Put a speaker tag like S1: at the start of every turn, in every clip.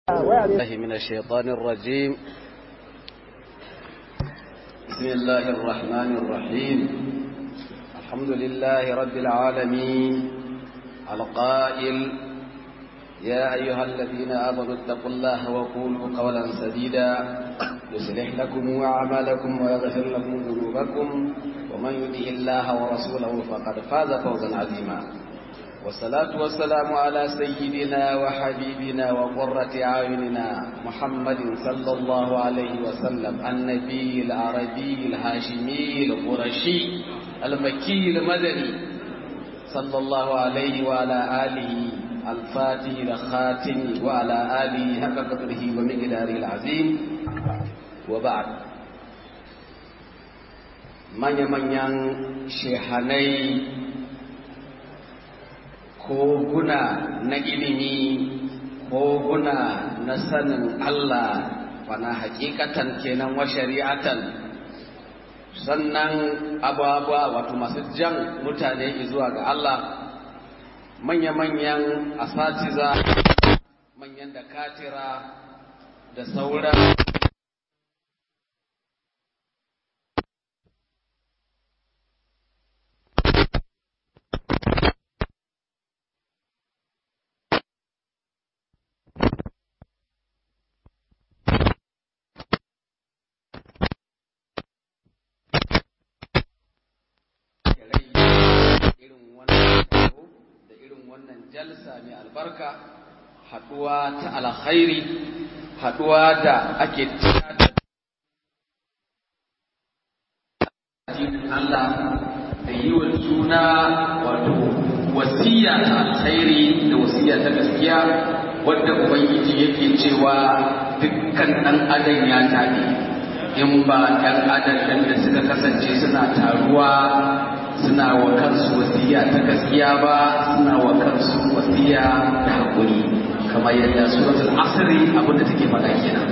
S1: الله من الشيطان الرجيم بسم الله الرحمن الرحيم الحمد لله رب العالمين القائل يا أيها الذين آمنوا اتقوا الله وقولوا قولا سديدا يصلح لكم أعمالكم ويغفر لكم ذنوبكم ومن يطع الله ورسوله فقد فاز فوزا عظيما والصلاة والسلام على سيدنا وحبيبنا وقرة أعيننا محمد صلى الله عليه وسلم النبي العربي الهاشمي القرشي المكي المدني صلى الله عليه وعلى آله الفاتح الخاتم وعلى آله حق قدره ومقداره العظيم وبعد من يمن شيخاني koguna na ilimi koguna na sanin Allah wana hakikatan kenan wa shari'atan sannan abubuwa wato masu jan mutane zuwa ga Allah manya-manyan asatiza manyan da katira da sauran jalsa mai albarka haɗuwa ta alkhairi haɗuwa da ake Allah da yi wa juna wato wasiya ta alkhairi da wasiya ta gaskiya wadda ubangiji yake cewa dukkan ɗan adam ya tabi in ba ɗan adam da suka kasance suna taruwa suna wa kansu wasiya ta gaskiya ba suna wa kansu wasiya da haƙuri kamar yadda suratul asri abin da take faɗa kenan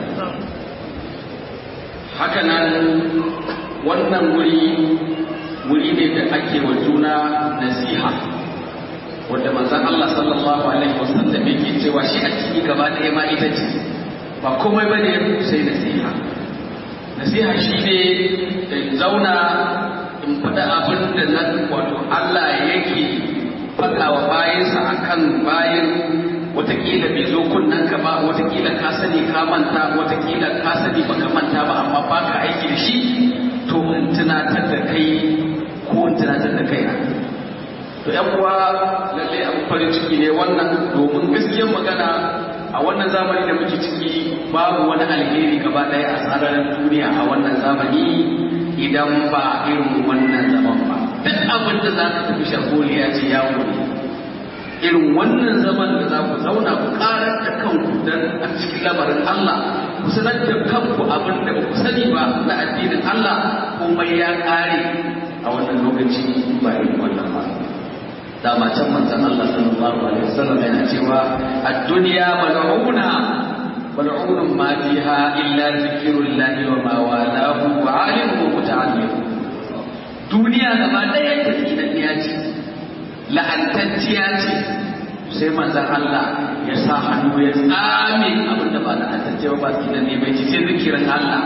S1: haka nan wannan wuri wuri ne da ake wa juna nasiha wanda manzon Allah sallallahu alaihi wasallam yake cewa shi a ciki gaba ɗaya ma ita ce ba komai bane sai nasiha nasiha shi ne zauna in faɗa abin da na wato Allah yake faɗa wa bayansa a kan bayan watakila bai zo kunnen ka ba watakila ka sani ka manta watakila ka sani baka manta ba amma ba ka aiki da shi to in tunatar da kai ko in tunatar da kai to yan uwa lalle abu farin ciki ne wannan domin gaskiyar magana a wannan zamani da muke ciki babu wani alheri gaba ɗaya a sararin duniya a wannan zamani idan ba irin wannan zaman ba duk abin da za ka tafi shagoli ya ce ya wuri irin wannan zaman da za ku zauna ku karar da kanku don a cikin lamarin Allah ku sanar da kanku abin da ba ku sani ba na addinin Allah komai ya kare a wannan lokaci ba irin wannan ba dama can manzon Allah sallallahu alaihi wasallam yana cewa ad-dunya mal'una ملعون ما فيها إلا ذكر الله وما والاه وعالم ومتعلم duniya gaba ɗaya ta tsinanniya ce la'antacciya ce sai manzan Allah ya sa hannu ya tsame abin da ba la'antacciya ba tsinanni bai ci sai zikirin Allah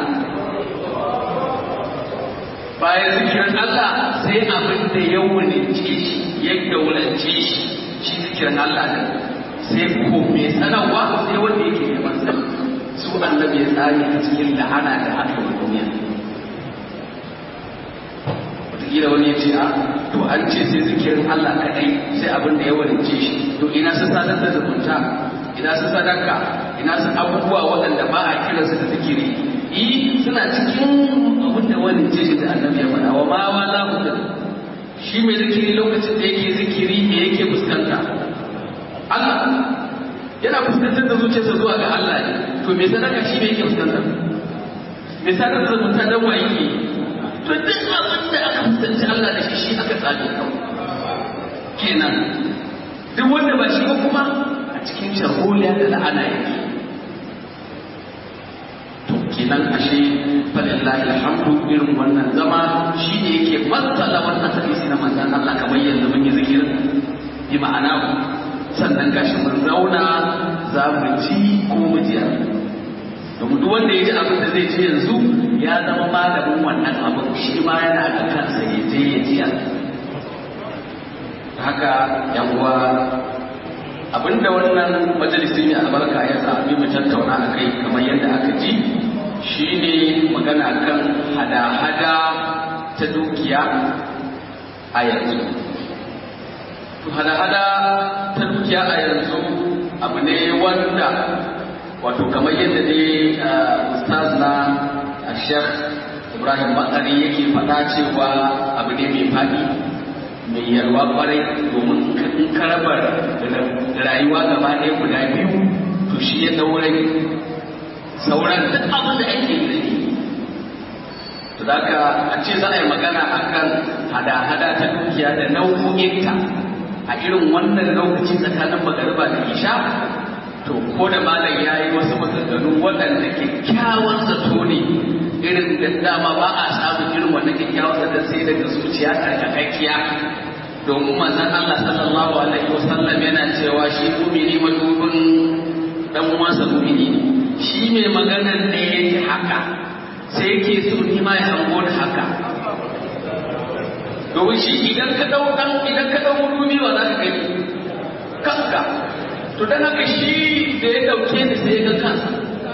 S1: bayan zikirin Allah sai abin da ya wulince shi ya daulance shi shi zikirin Allah ne sai ko mai sanarwa sai wanda yake neman sani su annabi ya tsari a cikin la'ana da aka yi duniya wataƙila wani ya ce a to an ce sai zikirin Allah kaɗai sai abin da ya warince shi to ina su sadar da zumunta ina su sadaka ina su abubuwa waɗanda ba a kira su da zikiri yi suna cikin abin da warince shi da annabi ya faɗa wa ma wa za ku shi mai zikiri lokacin da yake zikiri ne yake fuskanta Allah yana fuskantar da zuciyarsa zuwa ga Allah ne to me sadaka shi ne yake fuskantar me sadaka da zumunta dan wa yake to duk abin da aka fuskanci Allah da shi shi aka tsabe kenan duk wanda ba shi ba kuma a cikin sharholiya da la'ana yake to kenan ashe falillahi alhamdu irin wannan zama shi ne yake matsala wannan hadisi na manzon Allah kamar yanzu mun yi zikirin bi ma'ana sannan gashi mun zauna za mu ji ko mu ji zai ce yanzu ya zama malamin wannan abin shi ma yana da kansa ya je ya jiya haka yan uwa abinda wannan majalisi ne albarka ya zaɓi mu tattauna a kai kamar yadda aka ji shine magana kan hada-hada ta dukiya a yanzu to hada-hada ta dukiya a yanzu abu ne wanda wato kamar yadda ne ustaz na shek ibrahim makari yake faɗa cewa abu ne mai faɗi mai yalwa kwarai domin in ka raba rayuwa gaba ɗaya guda biyu to shi ya daure sauran duk abin da ake yi to da ka a ce za a yi magana akan hada-hada ta dukiya da nau'o'inta a irin wannan lokaci tsakanin magariba da isha to ko da malam ya yi wasu maganganu waɗanda kyakkyawan zato ne irin da dama ba a samun irin wannan kyakkyawan zato sai daga zuciya tsarkakakkiya domin manzon Allah sallallahu alaihi wasallam yana cewa shi mumini madubin dan uwansa mumini ne shi mai maganar ne yake haka sai yake so ni ma ya hango da haka domin shi idan ka dau dan idan ka dau mudubi wa za ka gani kanka to dan haka shi da ya dauke ni sai ga kansa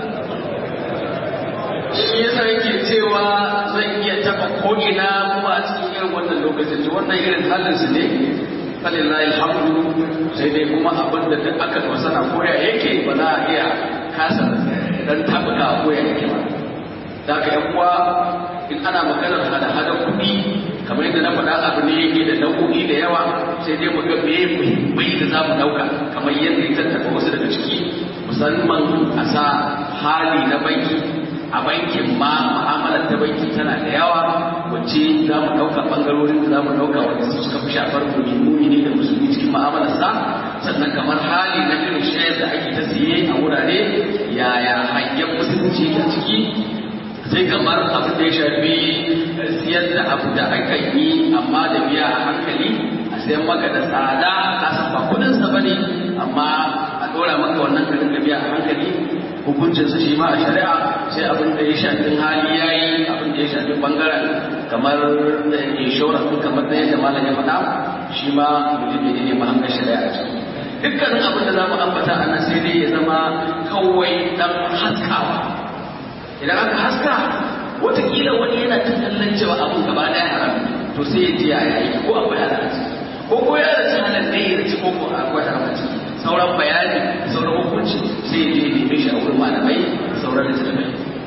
S1: shi yasa yake cewa zan iya taba ko ina kuma a cikin irin wannan lokacin to wannan irin halin su ne falillahi alhamdu sai dai kuma abin da duk aka wasana koya yake ba za a iya kasa dan tabuka koya yake ba da haka yan uwa in ana maganar hada-hada kuɗi kamar yadda na faɗa abu ne yake da nau'o'i da yawa sai dai mu ga me muhimmai da za mu ɗauka kamar yadda ya tattaka wasu daga ciki musamman a sa hali na banki a bankin ma mu'amalar ta banki tana da yawa wacce za mu ɗauka ɓangarorin da za mu ɗauka wanda su suka fi shafar mumini ne da musulmi cikin mu'amalar sa sannan kamar hali na irin shayar da ake ta siye a wurare yaya hanyar musulunci ta ciki sai kamar abin da ya shafi siyar da abu da aka yi amma da biya a hankali a sayan maka da tsada ka san ba kudin sa bane amma a dora maka wannan ka dinga biya a hankali hukuncin sa shi ma a shari'a sai abin da ya shafi hali yayi abin da ya shafi bangaren kamar insurance kamar da yadda malam ya faɗa shi ma mutum ne ne mahangar shari'a a ciki dukkanin abin da za mu ambata a nan sai dai ya zama kawai dan haskawa idan aka haska watakila wani yana ta kallon cewa abun gaba ɗaya haram to sai ya ji ya yi ko akwai halarci ko ko ya rasu halar ne ya ci ko ko akwai haramci sauran bayani sauran hukunci sai ya je ya neme shi a wurin malamai sauran da talamai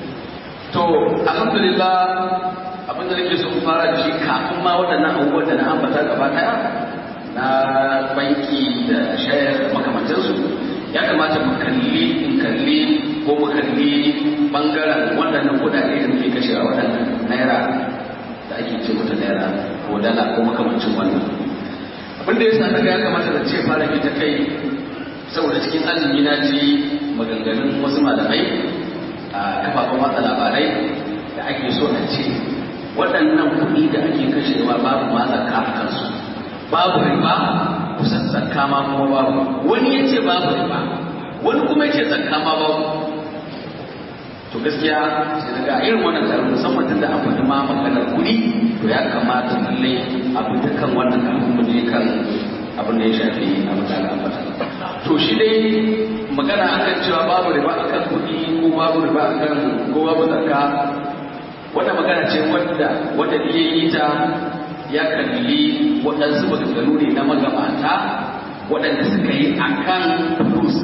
S1: to alhamdulillah abin da nake so in fara da shi kafin ma waɗannan abubuwan da na ambata gaba ɗaya na banki da shayar makamantansu ya kamata mu kalli in kalli ko mu kalli bangaren waɗannan kuɗaɗe da muke kashewa waɗannan naira da ake ce mata naira ko dala ko makamancin wannan abin da ya sa ya kamata da ce fara ta kai saboda cikin azumi na ji maganganun wasu malamai a kafafen watsa labarai da ake so a ce waɗannan kuɗi da ake kashewa babu ma zakka a kansu babu riba kusan zakka ma kuma babu wani ya ce babu riba wani kuma ya ce zakka ma babu to gaskiya sai daga irin wannan taron musamman tunda an faɗi ma maganar kuɗi to ya kamata lallai a bi dukkan wannan kafin mu je kan abin da ya shafi abin da aka ambata to shi dai magana akan cewa babu riba akan kuɗi ko babu riba akan ko babu zakka wannan magana ce wadda wadda ya yi ta ya kalli waɗansu maganganu ne na magabata waɗanda suka yi akan fulus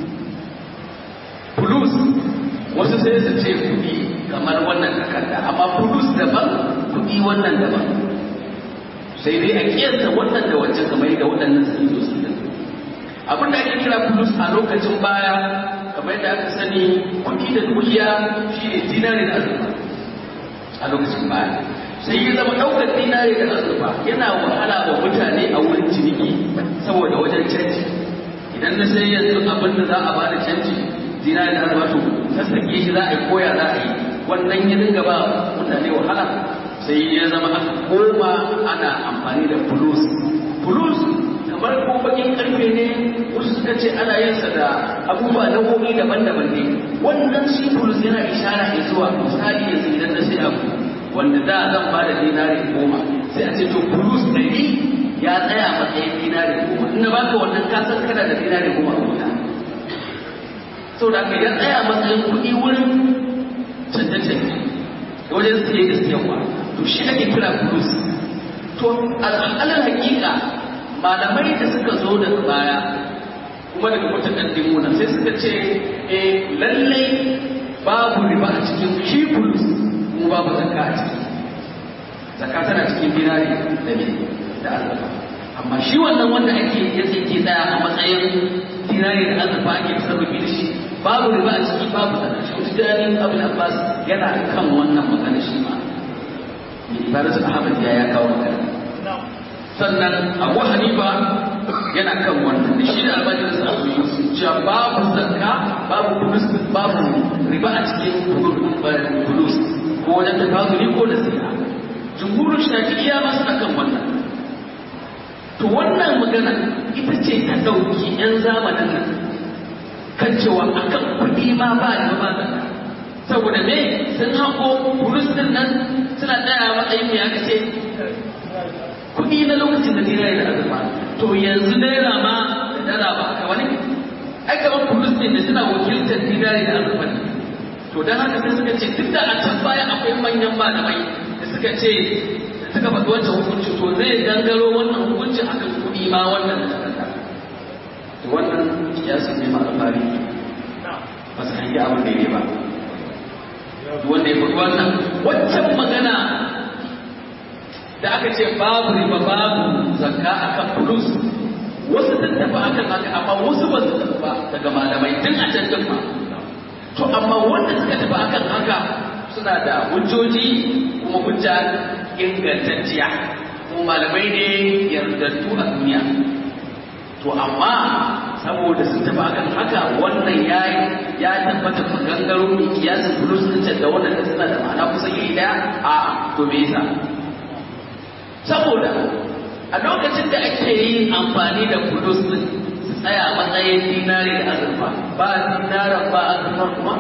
S1: fulus wasu sai su ce kuɗi kamar wannan takarda amma fulus daban kuɗi wannan daban sai dai a kiyasta wannan da wancan kamar yadda waɗannan sun zo su din abin da ake kira fulus a lokacin baya kamar yadda aka sani kuɗi da dukiya shi ne dinari da azurfa a lokacin baya sai ya zama ɗaukar dinari da azurfa yana wahala wa mutane a wurin ciniki saboda wajen canji idan na sai yanzu abin da za a bada canji dinari da azurfa to sassake shi za a yi koya za a yi wannan ya dinga ba mutane wahala sai ya zama aka koma ana amfani da fulus fulus kamar ko bakin karfe ne wasu suka ce ana yin sa da abubuwa nau'o'i daban-daban ne wannan shi fulus yana ishara ne zuwa misali yanzu idan na sai abu wanda da zan ba da dinari goma sai a ce to fulus ɗari ya tsaya matsayin dinari goma ina baka wannan kasar kana da dinari goma a wuta saboda haka ya tsaya matsayin kuɗi wurin canje-canje wajen siye da siyarwa to shi ake kira fulus to al'alar hakika malamai da suka zo daga baya kuma daga mutakaddimuna sai suka ce eh lallai babu riba a cikin shi fulus mu babu zakka a ciki zakka tana cikin dinari da ne da azurfa amma shi wannan wanda ake ya tsinke tsaya a matsayin dinari da azurfa ake sarrafi da shi babu riba a ciki babu zakka shi wata jani abu abbas yana kan wannan magana shi ma ibadatu ahmad ya ya kawo magana sannan abu hanifa yana kan wannan da shi da albajirin sa abu yusuf cewa babu zakka babu kudus babu riba a cikin kudus ko wajen tafazuli ko da siya jumhurin shafi'iyya ma suna kan wannan to wannan magana ita ce ta ɗauki 'yan zamanin nan kan cewa akan kuɗi ma ba da ba zakka saboda me sun hako kudus din nan suna tsaya matsayin me aka ce kuɗi na lokacin da naira da azurfa to yanzu naira ma da dala ba haka wani ai kamar kulus ne da suna wakiltar dinari da azurfa ne to dan haka sai suka ce duk da a can baya akwai manyan malamai da suka ce da suka faɗi wancan hukunci to zai gangaro wannan hukunci akan kuɗi ma wannan da suka to wannan kiyasin ne ma alfari ba su hangi abin da ya ba wanda ya faɗi wannan waccan magana da aka ce babu riba babu zakka akan fulus wasu sun tafi akan haka amma wasu ba su tafi ba daga malamai tun a can din ma to amma wanda suka tafi akan haka suna da hujjoji kuma hujja ingantacciya kuma malamai ne yardattu a duniya to amma saboda sun tafi akan haka wannan ya ya tabbata magangaro mai kiyasin fulus din da wannan da suna da ma'ana kusan iri daya a to me yasa saboda a lokacin da ake yin amfani da fulus din su tsaya matsayin dinari da azurfa ba dinaran ba azurfa kuma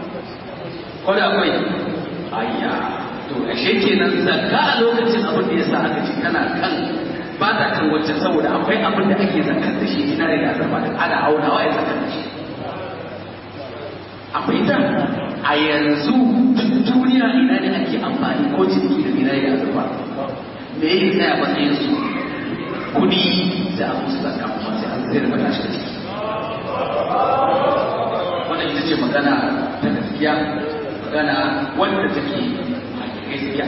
S1: ko da akwai ayya to ashe kenan zakka a lokacin abin da yasa aka ce kana kan ba ta kan wacce saboda akwai abin da ake zakar da shi dinari da azurfa da ana aunawa ya zakar da shi akwai ta a yanzu duk duniya ina ne ake amfani ko ciniki da dinari da azurfa me yake tsaya matsayin su kudi da abu su zaka kuma sai an zai rubuta shi ciki wannan ita ce magana ta gaskiya magana wanda take a gaskiya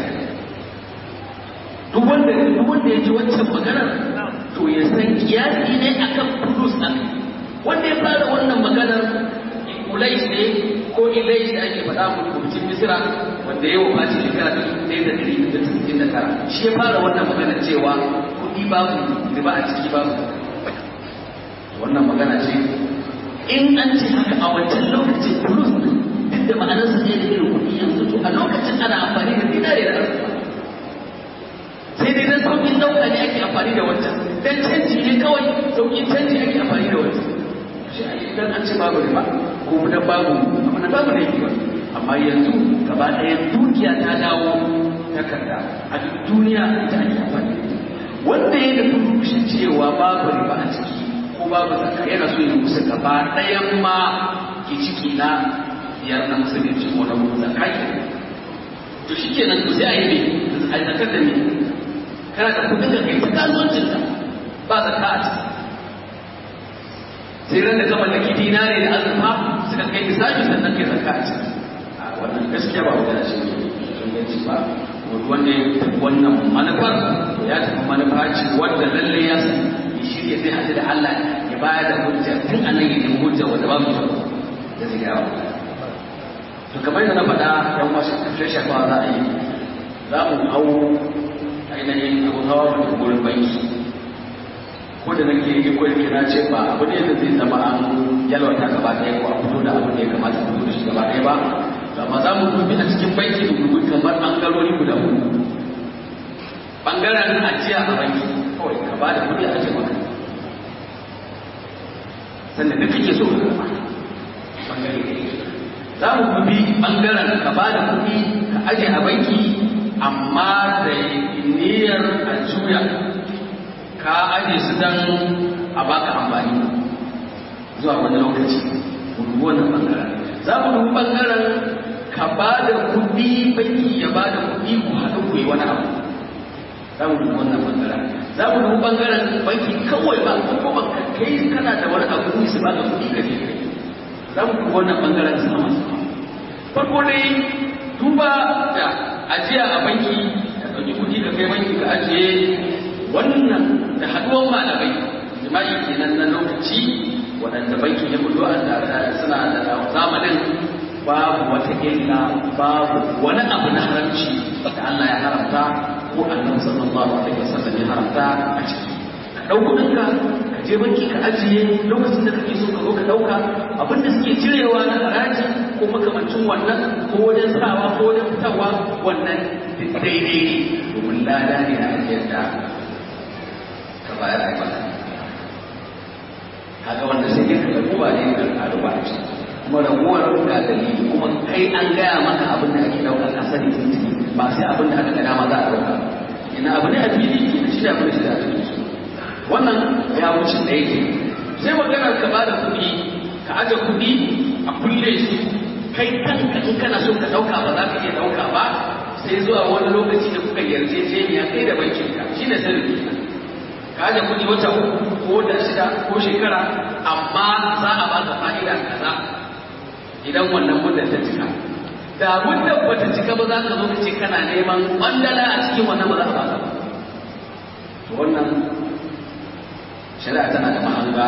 S1: duk wanda duk wanda ya ji wancan maganar to ya san kiyasi ne akan kudus nan wanda ya fara wannan maganar ulais ne ko ilais da ake faɗa mu rubutun misira wanda ya wafa shekara ta dubu ɗaya da ɗari da tasirin da tara shi ya fara wannan magana cewa kuɗi babu riba a ciki babu wannan magana ce in an ce haka a wancan lokacin kulus duk da ma'anarsa ne da irin kuɗi yanzu to a lokacin ana amfani da dinare da arziki sai dai dan sauƙin ɗauka ne ake amfani da wancan dan canji ne kawai sauƙin canji ake amfani da wancan shi a idan an ce babu riba ko dan babu amma babu ne ba amma yanzu gaba ɗaya dukiya ta dawo takarda a duk duniya ita ake amfani wanda ya da rushe cewa babu riba a ciki ko babu zakka yana so ya musu gaba ɗayan ma ke ciki na biyar na musulunci ko na zakka ke to shi kenan to sai a yi ne a yi zakar da ne kana da kudin ka kai ta kasuwancin ka ba zakka a ciki sai ran da ka mallaki dinare da azurfa suka kai misali sannan kai zakka a ciki wannan gaskiya ba magana ce inganci ba wanda ya tafi wannan manufar ya tafi manufa ce wanda lalle ya san ya shirya zai haɗu da Allah ya bayar da hujja tun a nan ya nemi hujja wanda ba mu da zai gawa to kamar yadda na faɗa yan wasu kafin shafawa za a yi za mu hau ainihin abu hawa mutum gurin banki ko da nake yi ko yake na ce ba abu ne da zai zama an yalwata gaba ɗaya ko a fito da abin da ya kamata a fito da shi gaba ɗaya ba amma za mu dubi a cikin banki da dubi kamar ɓangarori guda hudu ɓangaren ajiya a banki kawai ka ba da kuɗi a ajiye maka sannan da kake so ka karɓa bangare da yake za mu bi bangaren ka ba da kuɗi ka aje a banki amma da niyyar a juya ka aje su dan a baka amfani zuwa wani lokaci mu dubi wannan bangaren za mu dubi bangaren ka ba da kuɗi banki ya ba da kuɗi ku haɗu ku yi wani abu za mu dubi wannan bangaren za mu dubi bangaren banki kawai ba ko ba kai kana da wani abu ne su ba ka kuɗi ka je kai za mu dubi wannan bangaren sama farko dai duba da ajiya a banki ka ɗauki kuɗi ka kai banki ka ajiye wannan da haɗuwar malamai jima'i kenan na lokaci waɗanda banki ya kullu a suna da zamanin babu wata illa babu wani abu na haramci da Allah ya haramta ko annabi sallallahu alaihi wasallam ya haramta a ciki ka ɗau kuɗinka ka je banki ka ajiye lokacin da kake so ka zo ka ɗauka abin da suke cirewa na haraji ko makamancin wannan ko wajen sawa ko wajen fitarwa wannan daidai ne domin lada ne a ajiyar da ka bayar a baka kaga wanda sai dai ka ɗauko ba ne ka ƙaru ba kuma raguwar ga dalili kuma kai an gaya maka abin da ake ɗaukar ka sani tuntuni ba sai abin da aka ga dama za a ɗauka ina abu ne a fili ke da shi da abin da shi da ake so wannan ya wuce da yake sai maganar ka bada kuɗi ka aje kuɗi a kulle su kai kanka in kana so ka ɗauka ba za ka iya ɗauka ba sai zuwa wani lokaci da kuka yarjejeniya kai da bankin ka shi ne sirri ka aje kuɗi wata uku ko da shida ko shekara amma za a ba ka fa'ida kaza idan wannan muddar ta cika da muddar ba ta cika ba za ka zo ka ce kana neman ɓandala a cikin wannan ba za a ba ka ba to wannan shari'a tana da mahanga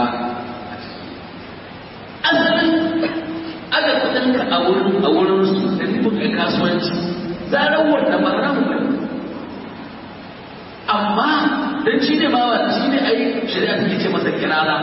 S1: asalin aga kudinka a wurin a wurin su da nufin kai kasuwanci zarar wanda ba haramu ba amma dan shi ne bawa shi ne ai shari'a take ce masa kirara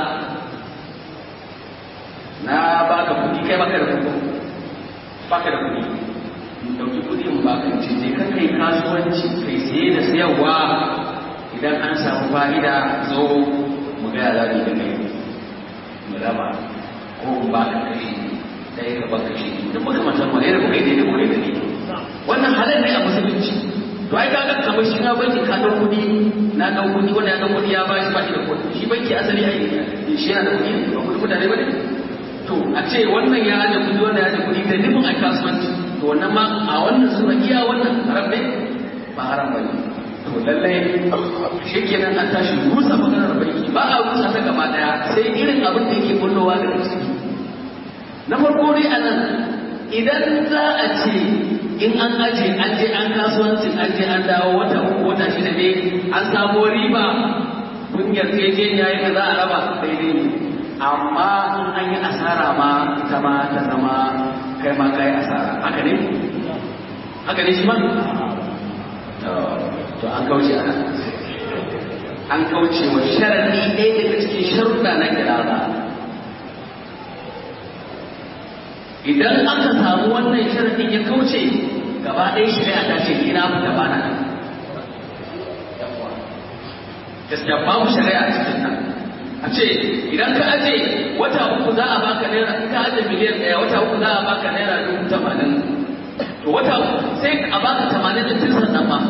S1: na baka kudi kai baka da kudi baka da kudi dauki kudi mu baka ce je ka kai kasuwanci kai saye da sayarwa idan an samu fa'ida zo mu ga zaɓi da kai mu raba ko in ba ka kashi ɗaya ka ba kashi duk muka matan ma yadda kuka yi daidai kuka yi daidai wannan halin ne a musulunci to ai kaga kamar shi na banki ka ɗau kuɗi na ɗau kuɗi wanda ya ɗau kuɗi ya ba shi ba shi da kuɗi shi banki asali ai shi yana da kuɗi ba kuɗi mutane ba ne to a ce wannan ya aje kuɗi wannan ya aje kuɗi da nufin a kasuwanci to wannan ma a wannan sura iya wannan haram ne ba haram ba ne to lallai shi kenan an tashi rusa maganar banki ba a rusa ta gaba daya sai irin abin da yake kullowa daga ciki na farko dai a nan idan za a ce in an aje an je an kasuwancin an je an dawo wata uku wata shida ne an samo riba kun yarjejeniya yadda za a raba daidai ne amma in an yi asara ma ita ma ta zama kai ma kai asara haka ne haka ne shi ma to an kauce a an kauce wa sharadi ɗaya daga cikin sharuɗa na kirara idan aka samu wannan sharadin ya kauce gaba ɗaya shari'a ta ce ina fita ba na gaskiya babu shari'a cikin nan a ce idan ka aje wata uku za a baka naira ka aje miliyan ɗaya wata uku za a baka naira dubu tamanin to wata uku sai a baka tamanin da tun sannan ma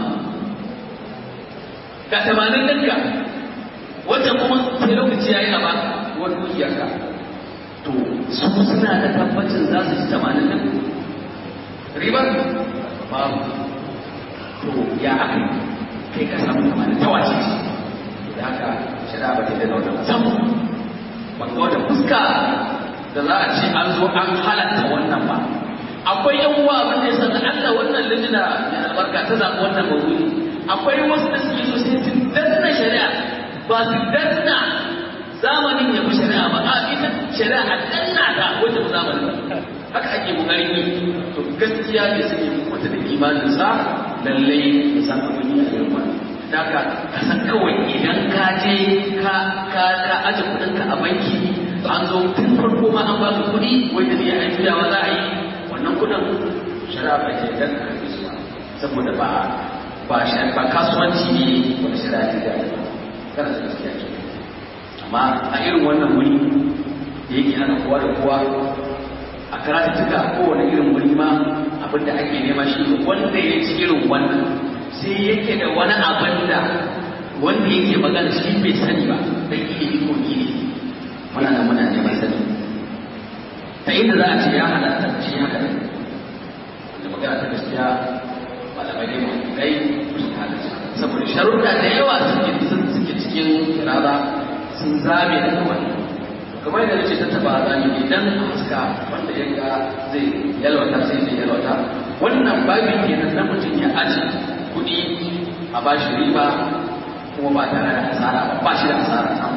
S1: ga tamanin ɗinka wata kuma sai lokaci ya yi a baka wani dukiyarka to su suna da tabbacin za su ci tamanin ɗin ribar babu to ya aka kai ka samu tamanin ta wace ce da haka shari'a ba ta da wannan musamman ban ga wata fuska da za a ce an zo an halatta wannan ba akwai yan uwa abin da ya san Allah wannan lijina mai albarka ta zaɓi wannan mawuri akwai wasu da suke so sai su danna shari'a ba su danna zamanin ya fi shari'a ba a ita shari'a a danna ta wata zamanin haka ake kokarin yi to gaskiya ne suke mutu da imanin sa lallai ya san abin yi a irin wannan daga ka san kawai idan ka je ka ka ka aje kuɗinka a banki an zo tun farko ma an baka kuɗi wanda ne a juyawa za a yi wannan kudin shari'a ba ke dan karfi su saboda ba ba ba kasuwanci ne wanda shari'a ta da kana da gaskiya ke amma a irin wannan wuri da yake hana kowa da kowa a karatuttuka kowane irin wuri ma abin da ake nema shi wanda ya ci irin wannan sai yake da wani abin da wanda yake magana shi bai sani ba dan ilimi ko ilimi muna nan muna neman sani ta inda za a ce ya halatta shi haka ne da magana ta gaskiya malamai ne mai kai su halatta saboda sharuɗa da yawa suke suke cikin kirara sun zame daga wannan kamar yadda nace ta taba zami idan haska wanda ya ga zai yalwata sai zai yalwata wannan babin kenan na mutum ya aji kuɗi a bashi riba kuma ba tare da asara ba ba shi da asara samu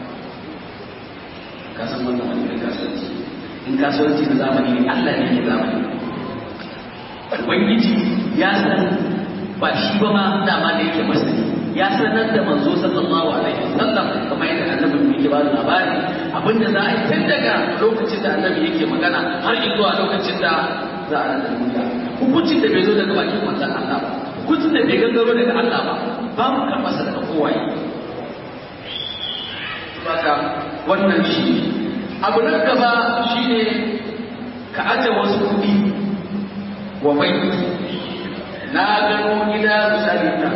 S1: ka san wannan wani irin kasuwanci in kasuwanci na zamani ne Allah ne ke zamani ubangiji ya san ba shi ba ma dama da yake masani ya sanar da manzo sallallahu alaihi wasallam kamar yadda annabi yake ba da labari abinda za a yi tun daga lokacin da annabi yake magana har zuwa lokacin da za a rada duniya hukuncin da bai zo daga bakin manzon Allah ba hukuncin da bai gangaro daga Allah ba ba mu karɓa sa daga kowaye saka wannan shi abu na gaba shine ka aje wasu kuɗi wa banki na gano gida misali na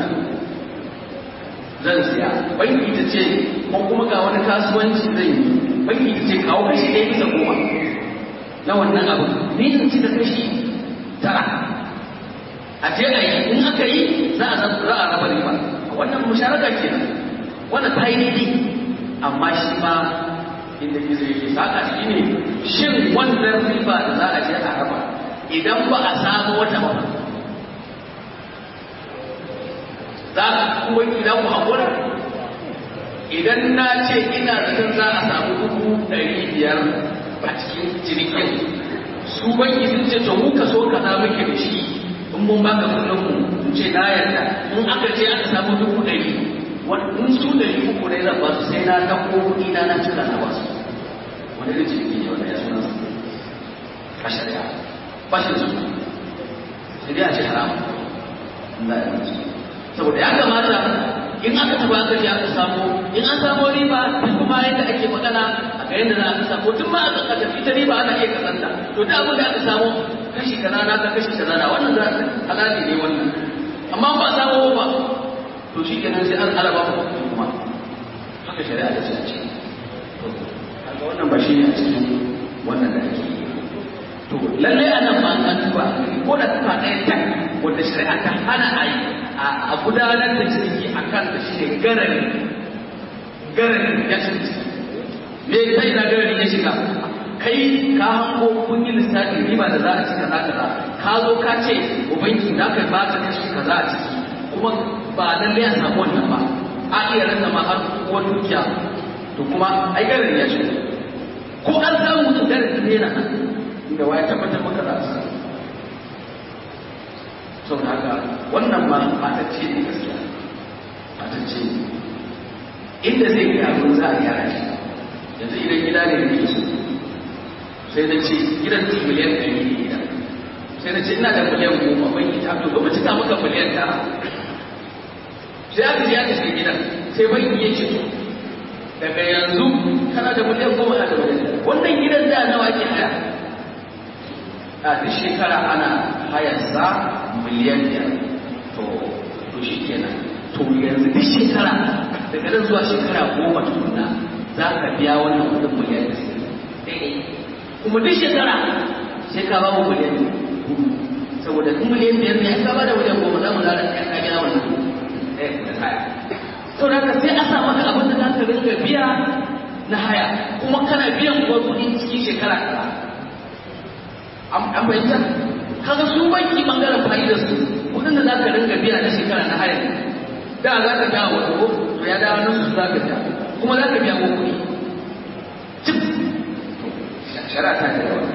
S1: zan siya banki ta ce ko kuma ga wani kasuwanci zan yi banki ta ce kawo kashi ɗaya bisa goma na wannan abu ni in ci da kashi tara a je a yi in aka yi za a za a raba riba wannan musharaka kenan wannan ta yi daidai amma shi ma inda gizo yake saka shi ne shin wannan riba da za a je a raba idan ba a samu wata ba za ka kuma idan ku haƙura idan na ce ina zaton za a samu dubu ɗari biyar a cikin cinikin su banki sun ce to muka so ka za muke da shi in mun baka kuɗin mu in ce na yarda in aka ce aka samu dubu ɗari in su ɗari uku ne zan ba su sai na ɗauko kuɗi na na cika na ba su wani da ciniki ne wanda ya suna su a shari'a ba shi da su sai dai a ce haramu Allah ya mutu saboda ya kamata in aka taba aka ji aka samu in an samu riba duk kuma yadda ake magana a ga yadda za a samu tun ma aka kasa ita riba ana iya kasanta to da abin da aka samu kashi kaza na ka kashi kaza na wannan za halali ne wannan amma ba samu ba to shi kenan sai an alaba ku kuma haka shari'a ta ce a ce kaga wannan ba shi ne a cikin wannan da ake yi to lalle anan ma an tuba ko da tuba ɗaya tak wanda shari'a ta hana a yi a gudanar da ciniki a kan da shi ne garari garari ya cinci me ta ina garari ya shiga kai ka hango kun yi lissafi riba da za a ci kaza kaza ka zo ka ce wa banki za ka ba ta kashi kaza a ciki kuma ba lallai a samu wannan ba a iya rasa ma har wani dukiya to kuma ai garari ya shiga ko an samu mutum garari ne na inda waya tabbatar maka za a samu sau da haka wannan ma matacce ne gaskiya matacce ne inda zai gyaru za a gyara shi yanzu idan gida ne da su sai na ce gidan ci miliyan ɗari ne gida sai na ce ina da miliyan goma ban yi ta to gaba cika maka miliyan tara sai aka je aka shiga gidan sai banki ya ce to daga yanzu kana da miliyan goma na da miliyan wannan gidan da nawa ke haya a duk shekara ana hayarsa miliyan biyar to to shi kenan to yanzu duk shekara daga nan zuwa shekara goma tukuna za ka biya wannan kudin miliyan daidai kuma duk shekara sai ka ba mu miliyan hudu saboda in miliyan biyar ne ka ba da miliyan goma za mu zara ka ka biya wannan ɗaya da haya to da ka sai a sa maka abin da za ka rinka biya na haya kuma kana biyan kuwa kuɗi cikin shekara kaza an bayyana kaga su banki bangaren fa'idar su kudin da zaka ringa biya na shekara na haya da za ka biya wa ko to ya dawo nan su za ka biya kuma za ka biya ko kuɗi cip shari'a ta da yawa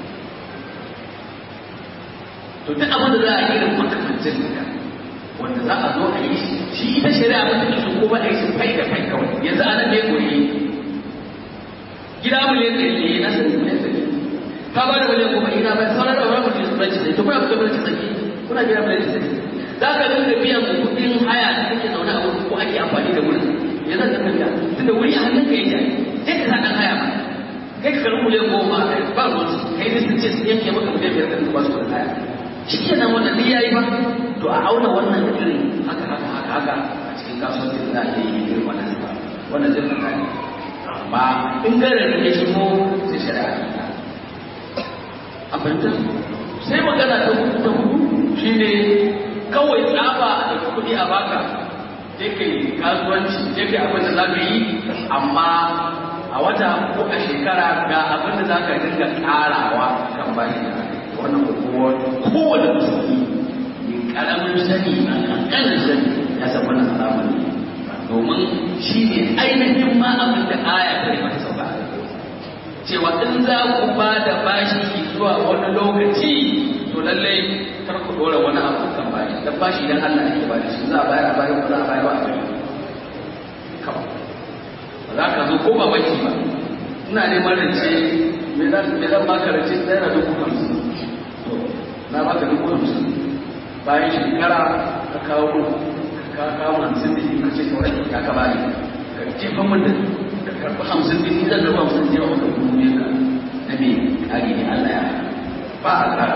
S1: to duk abin da za a yi irin kwatakwacin da wanda za a zo a yi shi ita shari'a ba ta su ko ba a yi shi kai da kai kawai yanzu a nan ne koyi gida miliyan ɗari ne na sani miliyan ɗari ka ba da miliyan goma ina ba sauran da wani mutum bai sai to kuna kuka bai sai kuna biya bai sai za ka dinga biyan kuɗin haya da kake zaune a wurin ko ake amfani da wurin ya zan ka biya tunda wuri a hannun ka yake sai ka sa dan haya ba kai ka karɓi miliyan goma ba ruwan kai ne sun ce su yanke maka miliyan biyar da ba su da kaya shi ke nan wannan duk yayi ba to a auna wannan da irin haka haka haka haka a cikin kasuwancin da ake yi irin wannan ba wannan zai fita ne amma in garin ya shigo sai shari'a ta a fahimta sai magana ta hudu ta hudu shine kawai tsaba da kuɗi a baka je ka yi kasuwanci je ka yi abin da za ka yi amma a wata ko a shekara ga abin da za ka dinga ƙarawa kan bashi da wannan hukumar kowane musulmi mai ƙaramin sani a ƙanƙanin sani ya san wannan haramun ne domin shi ne ainihin ma abin da aya ta mata sauka cewa in za ku ba da bashi zuwa wani lokaci to lallai kar ku dora wani abu kan bashi dan bashi dan Allah ake ba da shi za a bayar a bayar za a bayar ba a bayar kawai ba za ka zo ko ba baki ba ina neman rance me zan me zan baka rance naira dubu hamsin to na baka dubu hamsin bayan shekara ka kawo ka kawo hamsin da ka ce kawai ya ka bani ka jefa min da ka karɓi hamsin da ni zan karɓi hamsin da yawa ka dubu ne ka na me kage ne Allah ya ba a kara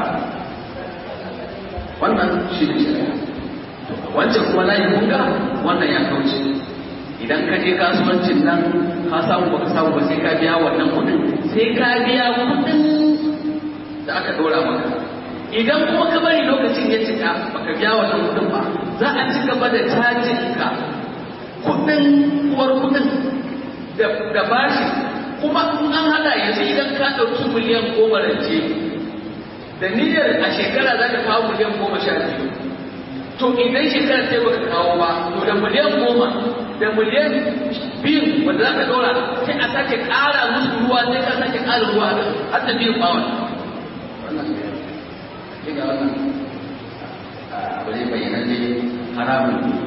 S1: wannan shi ne shari'a wancan kuma layi kunga wannan ya kauce idan ka je kasuwancin nan ka samu baka samu ba sai ka biya wannan kuɗin sai ka biya kuɗin da aka dora maka idan kuma ka bari lokacin ya cika baka biya wannan kuɗin ba za a ci gaba da cajin ka kuɗin uwar kuɗin da bashi kuma in an hada yanzu idan ka ɗauki miliyan goma rance da niyyar a shekara za ka kawo miliyan goma sha biyu to idan shekara sai baka kawo ba to da miliyan goma da miliyan biyu wanda za ka dora sai a sake ƙara musu ruwa sai ka sake ƙara ruwa har da biyu bawon wannan ne ga wannan abu ne bayyana ne haramun ne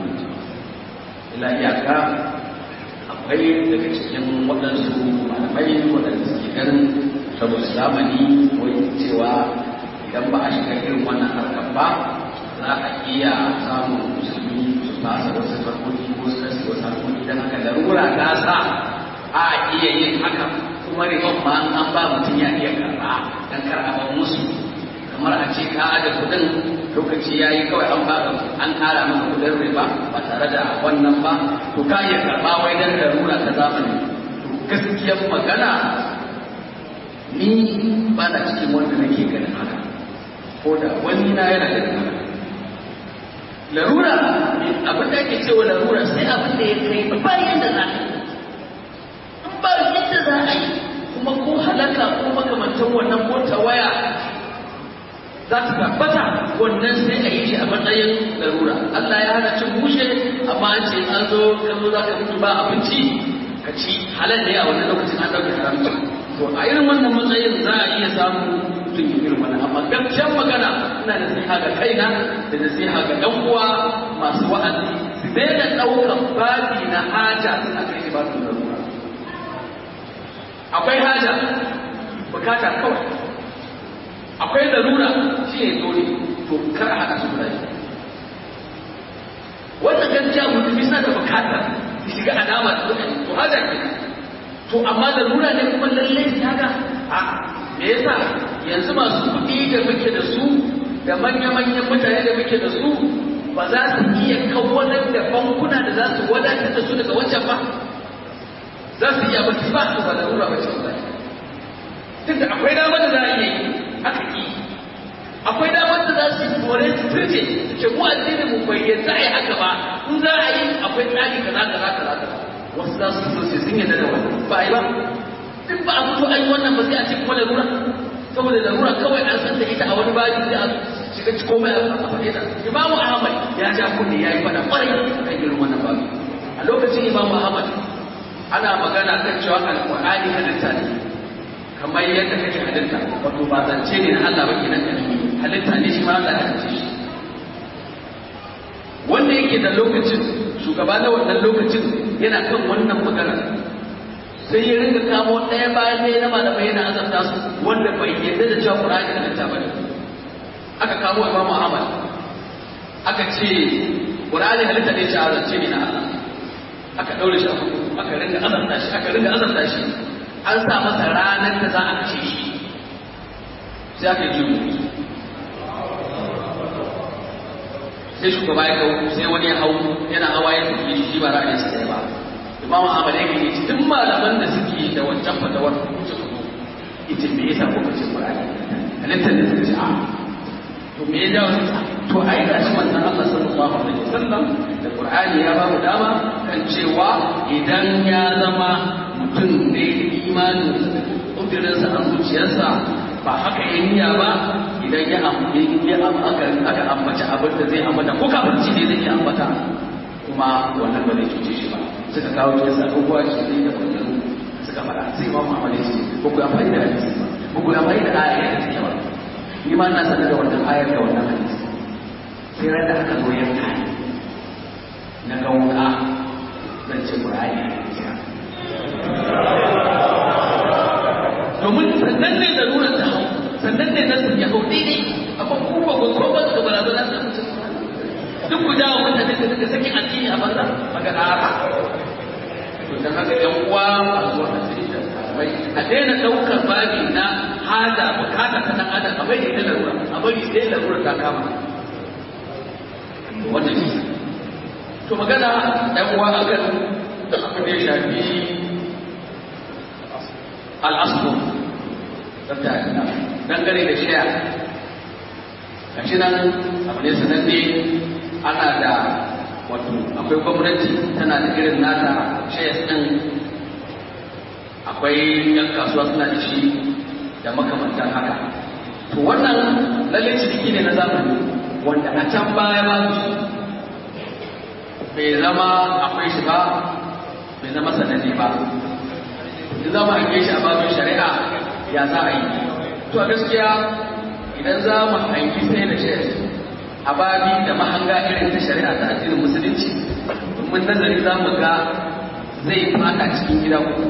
S1: ila iyaka akwai daga cikin waɗansu malamai waɗanda suke ganin saboda zamani wai cewa idan ba a shiga irin wannan harkar ba za a iya samun musulmi su fasa wasu farkoki ko su kasi wasu harkoki don haka larura ta sa a iya yin haka kuma riban ma an ba mutum ya iya karɓa don karɓa musu kamar a ce ka aje kuɗin lokaci ya yi kawai an baka an ƙara maka kuɗin riba ba tare da wannan ba to ka iya karɓa wai don larura ta zamani to gaskiyar magana ni ba na cikin wanda nake ganin haka ko da wani na yana da haka larura abin da ake cewa larura sai abin da ya kai bayan da za a yi in ba yadda za a yi kuma ko halaka ko makamantan wannan ko waya za ta tabbata wannan sai a yi shi a matsayin larura Allah ya hana cin bushe amma an ce an zo ka zo za ka mutu ba abinci ka ci halal ne a wannan lokacin an ɗauka haramci to a irin wannan matsayin za a iya samu mutum ya irin wannan amma gaskiyar magana ina nasiha ga kaina da nasiha ga ɗan uwa masu wa'azi su daina ɗaukar babi na haja suna kai shi babu larura akwai haja bukata kawai akwai larura shi ne dole to kar a haɗa su da shi wannan gaskiya mutum bisa da bukata ya shiga alama da mutane to haja ke to amma larura ne kuma lallai su haka a me yasa yanzu masu kuɗi da muke da su da manya-manyan mutane da muke da su ba za su iya kawalar da bankuna da za su wadatar da su daga wancan ba za su iya ba su ba su ba larura ba ce ba tunda akwai damar da za a iya yi aka ki akwai damar da za su yi kore su turje su ce mu addini mu bayyana za a yi haka ba in za a yi akwai tsari kaza kaza kaza kaza wasu za su so sai sun yadda da wannan ba a yi ba duk ba a fito an yi wannan ba sai a ce kuma larura saboda larura kawai an san da ita a wani baji sai a shiga ci komai a faɗe ta imamu ahmad ya ja kunne ya yi faɗa ƙwarai kan irin wannan babu a lokacin imamu ahmad ana magana kan cewa alƙur'ani halitta ne kamar yadda kake halitta wato ba zance ne na Allah ba kenan da halitta ne shi ma Allah ya halitta shi wanda yake da lokacin shugaba na wannan lokacin yana kan wannan magana sai ya ringa kamo ɗaya bayan ɗaya na malamai yana azabta su wanda bai yarda da cewa Qur'ani halitta ba ne aka kamo Imam Ahmad aka ce Qur'ani halitta ne shi azance ne na Allah aka daure shi aka ringa azabta shi aka ringa azabta shi an sa masa ranar da za a kashe shi sai aka yi sai shugaba ya kawo sai wani ya hau yana hawa ya tafi shi ba ra'ayin sa ɗaya ba imam ahmad ya gani cikin malaman da suke da wancan fatawar su su ita me yasa kuka ce qur'ani halittar da suka ce a to me ya jawo su to ai ga shi manzon Allah sallallahu alaihi wasallam da qur'ani ya ba mu dama kan cewa idan ya zama mutum ne imanin kudirinsa a zuciyarsa ba haka ya niyya ba idan ya ya aka aka ambaci abin da zai ambata ko kafirci ne zai ambata kuma wannan ba zai cuce shi ba suka kawo kisa abubuwa shi ne da wannan suka fara sai ma Muhammad ya ce ko ku amfani da hadisi ko ku amfani da ayar da take ba ni ma ina sanar da wannan ayar da wannan hadisi sai ran da aka zo yanka na ga wuka zan ce Qur'ani ne domin sannan ne da nuna ta hau sannan ne nasu ya hau daidai amma kuma ba ko ba da barazana da mutum duk ku dawo mutane da suka saki addini a banza maka ƙara to dan haka yan uwa masu wannan sai da sabai a daina daukar babi na hada bukata ta dan adam a bai da larura a bari sai larura ta kama wannan shi to magana yan uwa akan abin da ya shafi al'aslu dangane da shiya a shi nan abu ne sananne ana da wato akwai gwamnati tana da irin nata shayas ɗin akwai yan kasuwa suna da shi da makamantan haka to wannan lalle ciniki ne na zamani wanda a can baya ba su bai zama akwai shi ba bai zama sananne ba in zama a shi a babin shari'a ya za a yi to a gaskiya idan za mu hanki sai da shi a babi da mahanga irin ta shari'a ta addinin musulunci mun nazari za mu ga zai fada cikin gida uku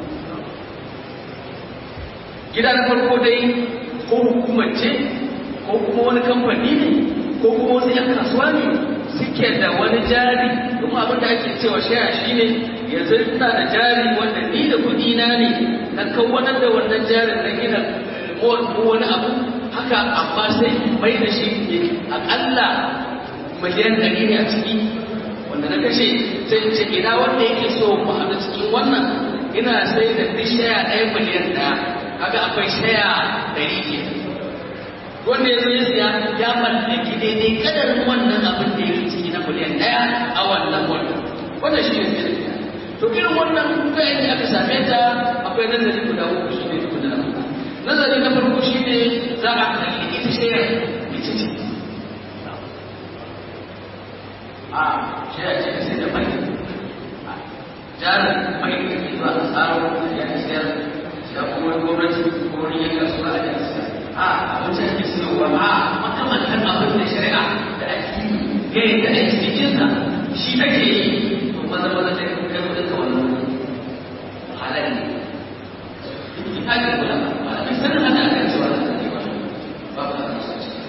S1: gida na farko dai ko hukumar ce ko kuma wani kamfani ne ko kuma wasu 'yan kasuwa ne suke da wani jari kuma abin da ake cewa shaya shine yanzu ina da jari wanda ni da kuɗi na ne na kawanar da wannan jarin na gina ko wani abu haka amma sai mai da shi aƙalla miliyan ɗari ne a ciki wanda na kashe sai ce ina wanda yake so mu haɗu cikin wannan ina sai da duk shaya ɗaya miliyan ɗaya kaga akwai shaya ɗari ke wanda ya zo ya siya ya mallaki daidai kadarin wannan abin da yake ciki na miliyan ɗaya a wannan wannan wannan shi ne sai to irin wannan kuka yadda aka same ta akwai nazari guda uku shi ne tukuna na farko nazari na farko shi ne za a kalli ita shayar ita ce a shayar ce ka sai da mai jarin mai da ke zuwa a tsaro da ya sayar da kuma gwamnati ko wani yanka suna a yanka sayar a abinci ake siyowa a makamantan abin da shari'a da ake yi da ake cikinsa shi take yi to maza maza ta kai kudin ka wannan halal ne in aka kula ba a sanin hana aka cewa da take ba ba ba a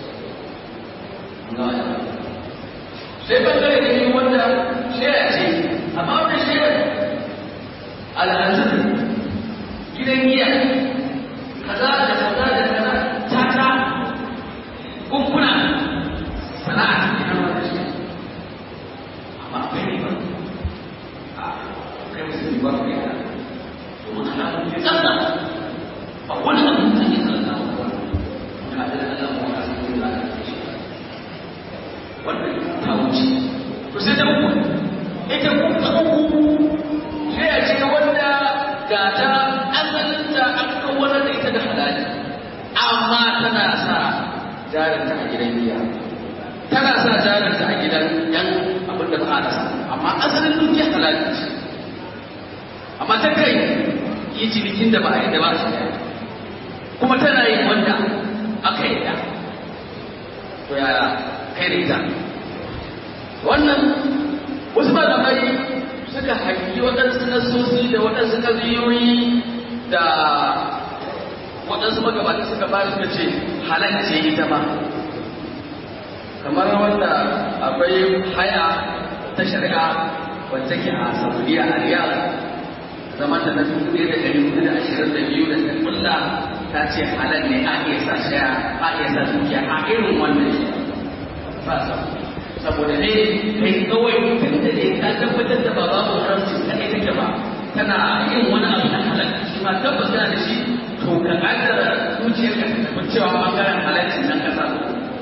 S1: sai bangare da yi wanda shaya ce amma wannan shayar al'adun gidan giya kaza da kaza da kaza tata kunkuna sana'a ce ne na shi amma akwai ne ba a kai musulmi ba kai da domin ana mun yi tsalla ba wani abu da ke tsalla ba wani abu da Allah ba wani abu da Allah ke shi wannan ta wuce to sai da uku ita kuka uku sai a ce wanda ga ta asalinta an kawalar da ita da halali amma tana sa jarinta a gidan giya tana sa jarinta a gidan yan abin da ba a rasa amma asalin dukiya halali ce amma ta kai yi cinikin da ba a yi da ba a shi kuma tana yin wanda aka yi da to ya kai da ita wannan wasu malamai suka haƙi waɗansu nasosi da waɗansu ƙaziyoyi da waɗansu magabata suka ba suka ce halarce ita ba kamar wanda akwai haya ta shari'a wacce ke a saudiya a riyal zama ta na dubu ɗaya da ɗari hudu da ashirin da biyu da ta kulla ta ce halal ne a iya sa shaya a iya sa dukiya a irin wannan shi ba sa saboda ne kai kawai tun da ne ka tabbatar da ba babu haramci kaɗai take ba tana yin wani abu na halal shi ma tabbas tana da shi to ka ƙaddara zuciyarka ta tafi cewa ɓangaren halalcin nan ka samu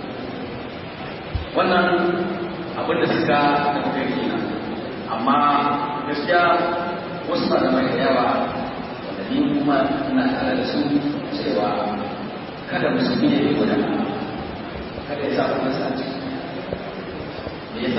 S1: wannan abin da suka tafi kai kenan amma gaskiya wasu malamai da yawa wanda ni kuma ina tare da su cewa kada musulmi ya yi gudan kada ya sa kuma sa ce me yasa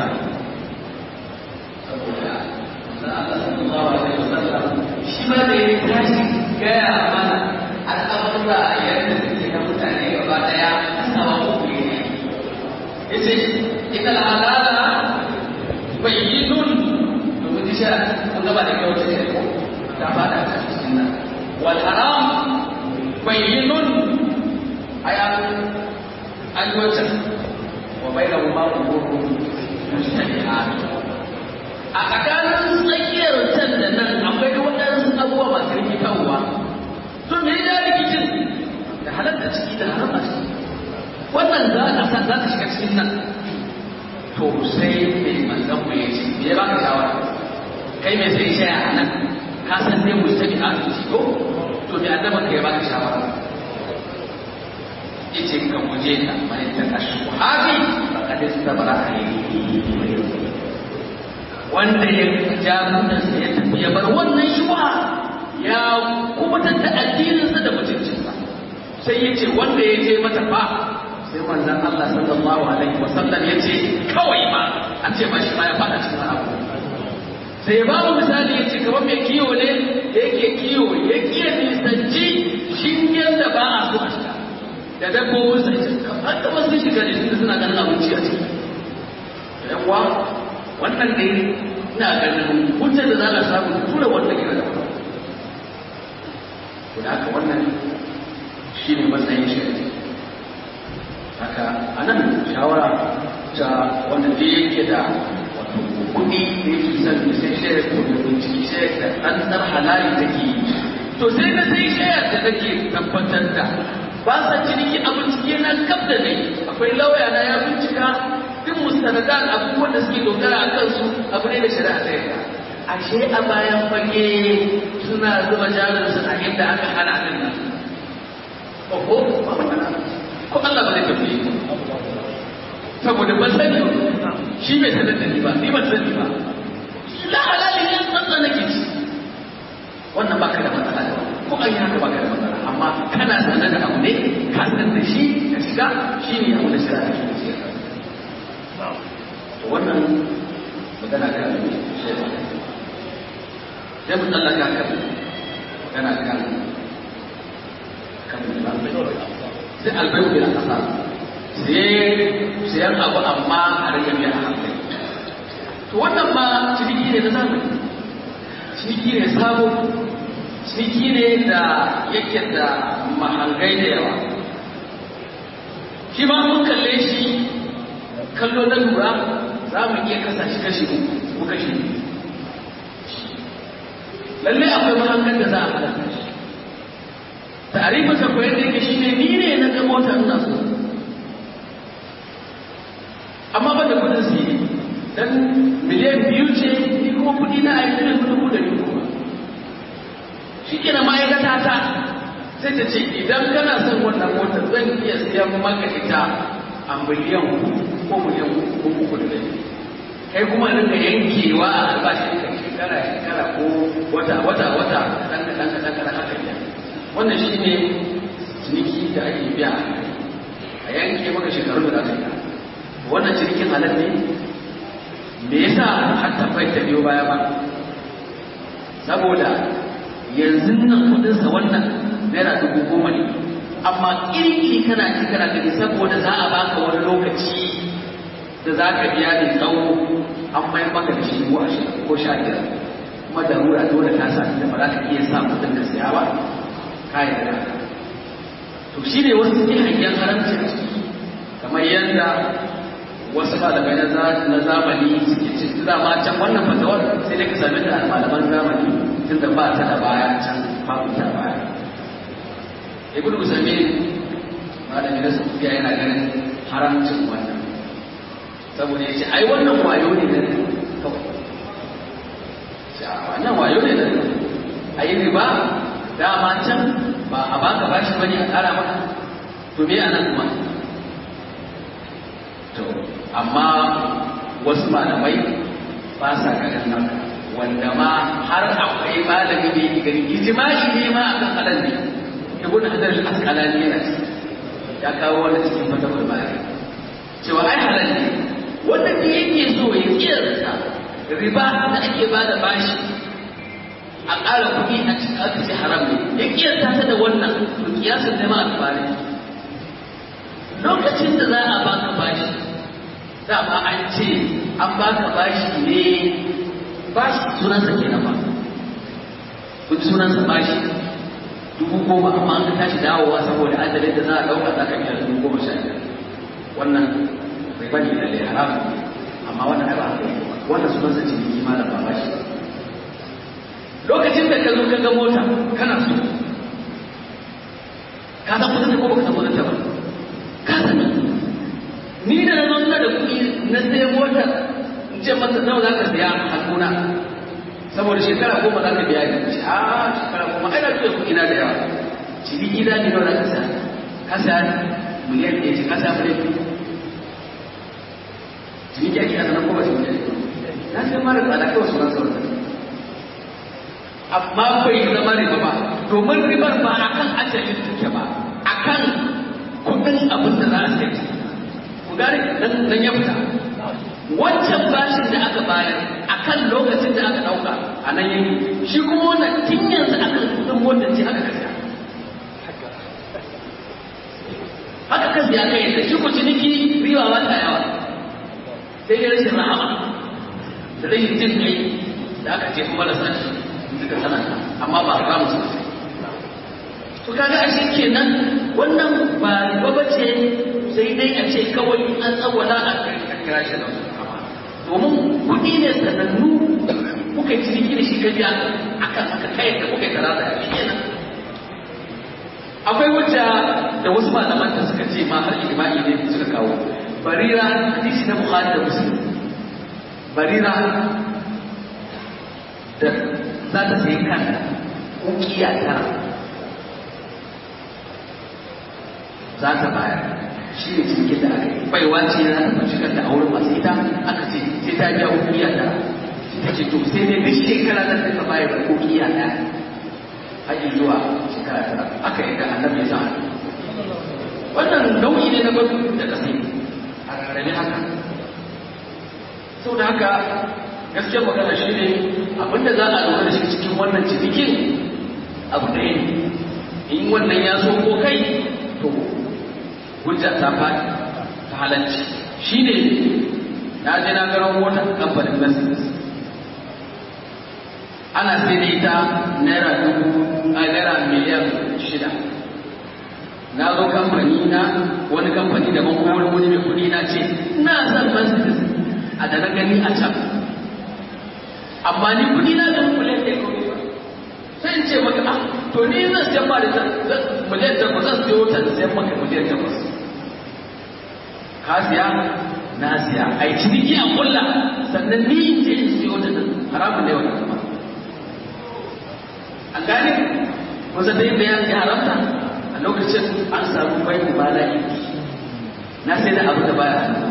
S1: saboda na Allah sallallahu alaihi wasallam shi ma da ya tashi gaya mana al'amura yadda suke na mutane gaba daya kasawa uku ne yace ita al'adala bayyinun domin sha kun gaba da kyau ce ko ta fada ta cikin nan wal haram bayyinun ayan an wata wa bainahu ma umurun mujtami'at a tsakanin tsakiyar can da nan akwai waɗansu abubuwa masu rikitarwa to me ya rikicin da halatta ciki da haram a ciki wannan za a sa za ta shiga cikin nan to sai mai manzan mu ya ce me ya baka shawara kai mai sai shaya a nan ka san dai mu tabi a zuci ko to me annaban ka ya baka shawara yace ka guje ta mai ta kashu hafi faqad istabara alayhi wanda ya ja mutansa ya tafi ya bar wannan shubha ya kubutar da addininsa da mutuncinsa sai ya ce wanda ya je mata fa sai manzan Allah sallallahu alaihi wasallam ya ce kawai ba an ce ba shi ma ya fada cikin abu sai ba mu misali ya ce kamar mai kiwo ne da yake kiwo ya kiya nisanci shingen da ba a so a shiga da dabbobin sai ce kamar da wasu shiga ne tunda suna ganin abinci a ciki yawa wannan ne ina ganin hujjar da za a samu tura wanda ke da wani da haka wannan shi ne matsayin shari'a haka a nan shawara ta wanda da yake da wato kuɗi da yake son da sai shayar ko da binciki shayar da tsantsar halali take yi to sai na sai shayar da take tabbatar da ba sa ciniki a bincike na kaf da ne akwai lauya na ya bincika duk mustanadan abubuwan da suke dogara a kansu abu ne da shari'a ta yarda ashe a bayan fage suna zuba jarinsu a inda aka hana din nan ko ba magana ko Allah ba zai tafi saboda ban sani shi bai sanar da ni ba ni ban sani ba la halali ne tsantsa nake ci wannan baka da matsala da ko an yi haka baka da matsala amma kana sanar da abu ne ka san da shi ka shiga shi ne abu da shira da shi ce to wannan magana kan shi sai mu tsallaka kan magana kan kan sai albayu bil asar sai sayan abu amma a rage biya a hankali to wannan ma ciniki ne na zamani ciniki ne sabo ciniki ne da yake da mahangai da yawa shi ma mun kalle shi kallo na lura za mu iya kasa shi kashi uku kashi lallai akwai mahangan da za a halatta shi tarifin sa koyar da yake shi ne ni ne na ga mota ina so amma ba da kudin su yi dan miliyan biyu ce ni kuma kudi na aiki ne kudin kudin ni kuma shi ke na ma'aikata ta sai ta ce idan kana son wannan motar zan iya siyan maka ita a miliyan ko miliyan ko uku da dai kai kuma rinka yankewa a albashin ka shekara shekara ko wata wata wata kaɗan kaɗan kaɗan kaɗan haka biya wannan shi ne ciniki da ake biya a yanke maka shekaru da za ka yi wannan cinikin halal ne me yasa har tabbai ta biyo baya ba saboda yanzu nan kudinsa wannan naira dubu goma ne amma iri kana ci kana gani saboda za a baka wani lokaci da za ka biya da tsawo an mai maka da shi ko ashirin ko sha biyar kuma darura dole ta sa da ba za ka iya sa kudin ka siya ba kayan da to shi ne wasu suke hangen haramci a ciki kamar yadda wasu malamai na zamani suke ce dama can wannan fatawar sai dai ka same ta a malaman zamani tunda ba ta da baya can babu ta baya ibn usaimin malami na sufiya yana ganin haramcin wannan saboda ya ce ai wannan wayo ne da kawai wannan wayo ne da a yi riba dama can ba a baka bashi bane a kara maka to me anan kuma to amma wasu malamai ba sa ganin nan wanda ma har akwai malami da yake gani ijma'i ne ma akan halal ne ibn hajar al-asqalani yana ya kawo wani cikin fatawar bari cewa ai halal ne wanda da yake so ya kiyarsa riba da ake bada bashi a ƙara kuɗi a cikin aka ce haram ne ya kiyarta ta da wannan to kiyasin ne ma alfari lokacin da za a baka bashi dama an ce an baka bashi ne bashi sunansa ke na ba kun sunansa bashi dubu goma amma an ka tashi dawowa saboda adadin da za a ɗauka za ka biya dubu goma sha biyar wannan bai bane da lai haram amma wannan ai ba haka yake ba wannan sunansa ciniki malam ba bashi lokacin da ka zo ka ga mota kana so ka san kudin da ko baka san kudin ta ba ka sani ni da na zo ina da kuɗi na sai mota in ce masa nawa za ka siya hannuna saboda shekara goma za ka biya ni ce a shekara goma ai na fiye kuɗi na da yawa ciniki da ni nawa za ka siya ka siya miliyan ɗaya ce ka siya miliyan biyu ciniki ake ana nan ko ba ciniki ake na sai mara tsada kawai sunan sauran amma bai zama riba ba domin ribar ba a kan ajalin take ba a kan kudin abin da za a sai ku gane dan ya fita wancan bashin da aka bayar a kan lokacin da aka dauka a nan yanki shi kuma wannan tun yanzu aka kudin wannan ce aka kasa haka kan ya kai da shi ku ciniki riba ba ta yawa sai dai rashin rahama da rashin jin kai da aka ce kuma da sashi suka sananta amma ba za mu suka to kaga ashe kenan wannan ba riba bace sai dai a ce kawai an tsawala a kira shi da domin kuɗi ne sanannu kuka yi ciniki da shi ka biya akan aka kai da kuka yi kaza da shi kenan akwai wacce da wasu malaman da suka ce ma har ijma'i ne suka kawo barira hadisi na bukhari da muslim barira da za ta sayi kanta ukiya tara za ta bayar shi ne cikin da aka yi baiwa ce na ta fashi kanta a wurin masu ita aka ce sai ta biya ukiya tara ta ce to sai dai duk shekara ta sai ta bayar da ukiya ɗaya haƙi zuwa shekara tara aka yi da annabi ya sa wannan nau'i ne na gwada da kasai a rarrabe haka sau da haka gaskiyar magana shi ne abinda za a lura da shi cikin wannan cinikin abu ɗaya ne in wannan ya so ko kai to hujja ta faɗi ta halarci shi ne na je na garin mota kamfanin mercedes ana sai da ita naira dubu a naira miliyan shida na zo kamfani na wani kamfani daban ko wani wani mai kuɗi na ce ina son mercedes a da na gani a can amma ni kudi na da miliyan ɗaya ko sai in ce maka ah to ni zan siyan ba da miliyan takwas zan siyo ta da siyan maka miliyan takwas ka siya na siya a yi ciniki a kulla sannan ni in je in siyo ta nan haramun ne wannan kuma an gane wanda dai da ya haramta a lokacin an samu bai mubala'i na sai da abu da baya hannu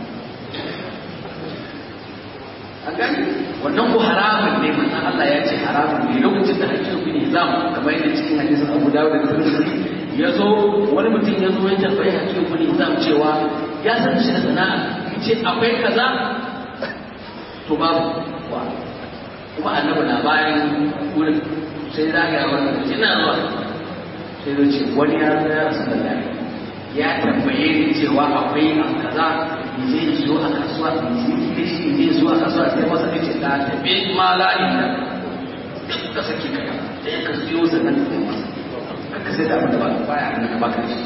S1: an gani wannan ko haramun ne manzon Allah ya ce haramun ne lokacin da hakkin ku ne zamu kamar yadda cikin hadisin Abu Dawud da Tirmidhi ya zo wani mutum ya zo ya tambayi hakkin ku ne zamu cewa ya san shi da sana'a ce akwai kaza to babu wa kuma annabi na bayan wurin sai zagaya wannan ina zuwa sai zo ce wani ya zo ya rasu da ya tambaye ni cewa akwai abu kaza in je in zo a kasuwa in yi da shi in je zuwa kasuwa sai masa da ce da tabe ma la inda ka saki ka sai ka siyo sannan ka kai masa ka sai da abin da ba baya nan ka baka shi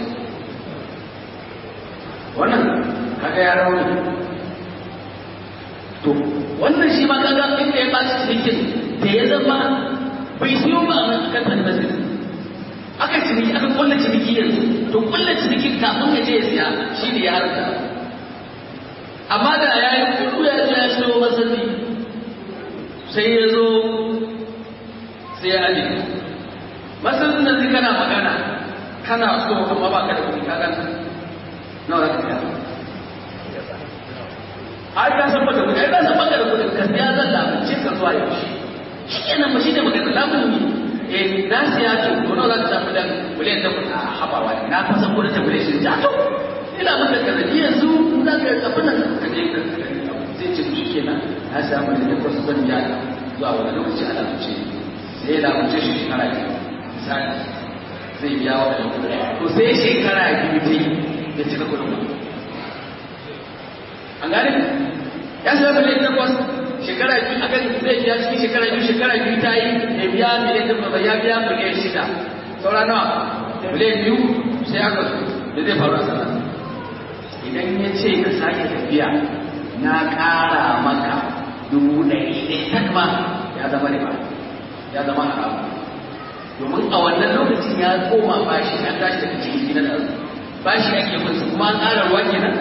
S1: wannan kaga ya rauni to wannan shi ma kaga inda ya baci cikin da ya zama bai siyo ba a kantar masjid aka ciniki aka kulla ciniki yanzu to kulla ciniki kafin ya je ya siya shi ne ya harka amma da ya yi kudu ya zo ya siyo masani sai ya zo sai ya aje masanin nan zai kana magana kana so amma ba ka da kuɗi ka ganta nawa za ka siya ai ka san baka kuɗi ai ka san baka da kuɗi ka siya zan lamunce ka zuwa yaushe shi kenan ba shi ne magana lamuni eh na siya to to nawa za ka samu dan miliyan da a habawa ne na fasa ko da ta miliyan shi ja to ina maka kaza ni yanzu za ka abin nan ka je ka zai ce shi kenan na siya miliyan da kwasu zan ja zuwa wani lokaci a lamunce sai ya lamunce shi shekara biyu misali zai biya wa da kuɗi to sai shekara biyu ta yi ya cika kuɗin an gane ya siya miliyan takwas shekara biyu a kan zai biya cikin shekara biyu shekara biyu ta yi ya biya miliyan takwas ya biya miliyan shida saura nawa miliyan biyu sai aka zo da zai faru a sana idan ya ce ka sake tafiya na ƙara maka dubu ɗari ɗaya tak ma ya zama riba ya zama haramu domin a wannan lokacin ya koma bashi an tashi daga cikin gidan da bashi ake bin su kuma an ƙara ruwa kenan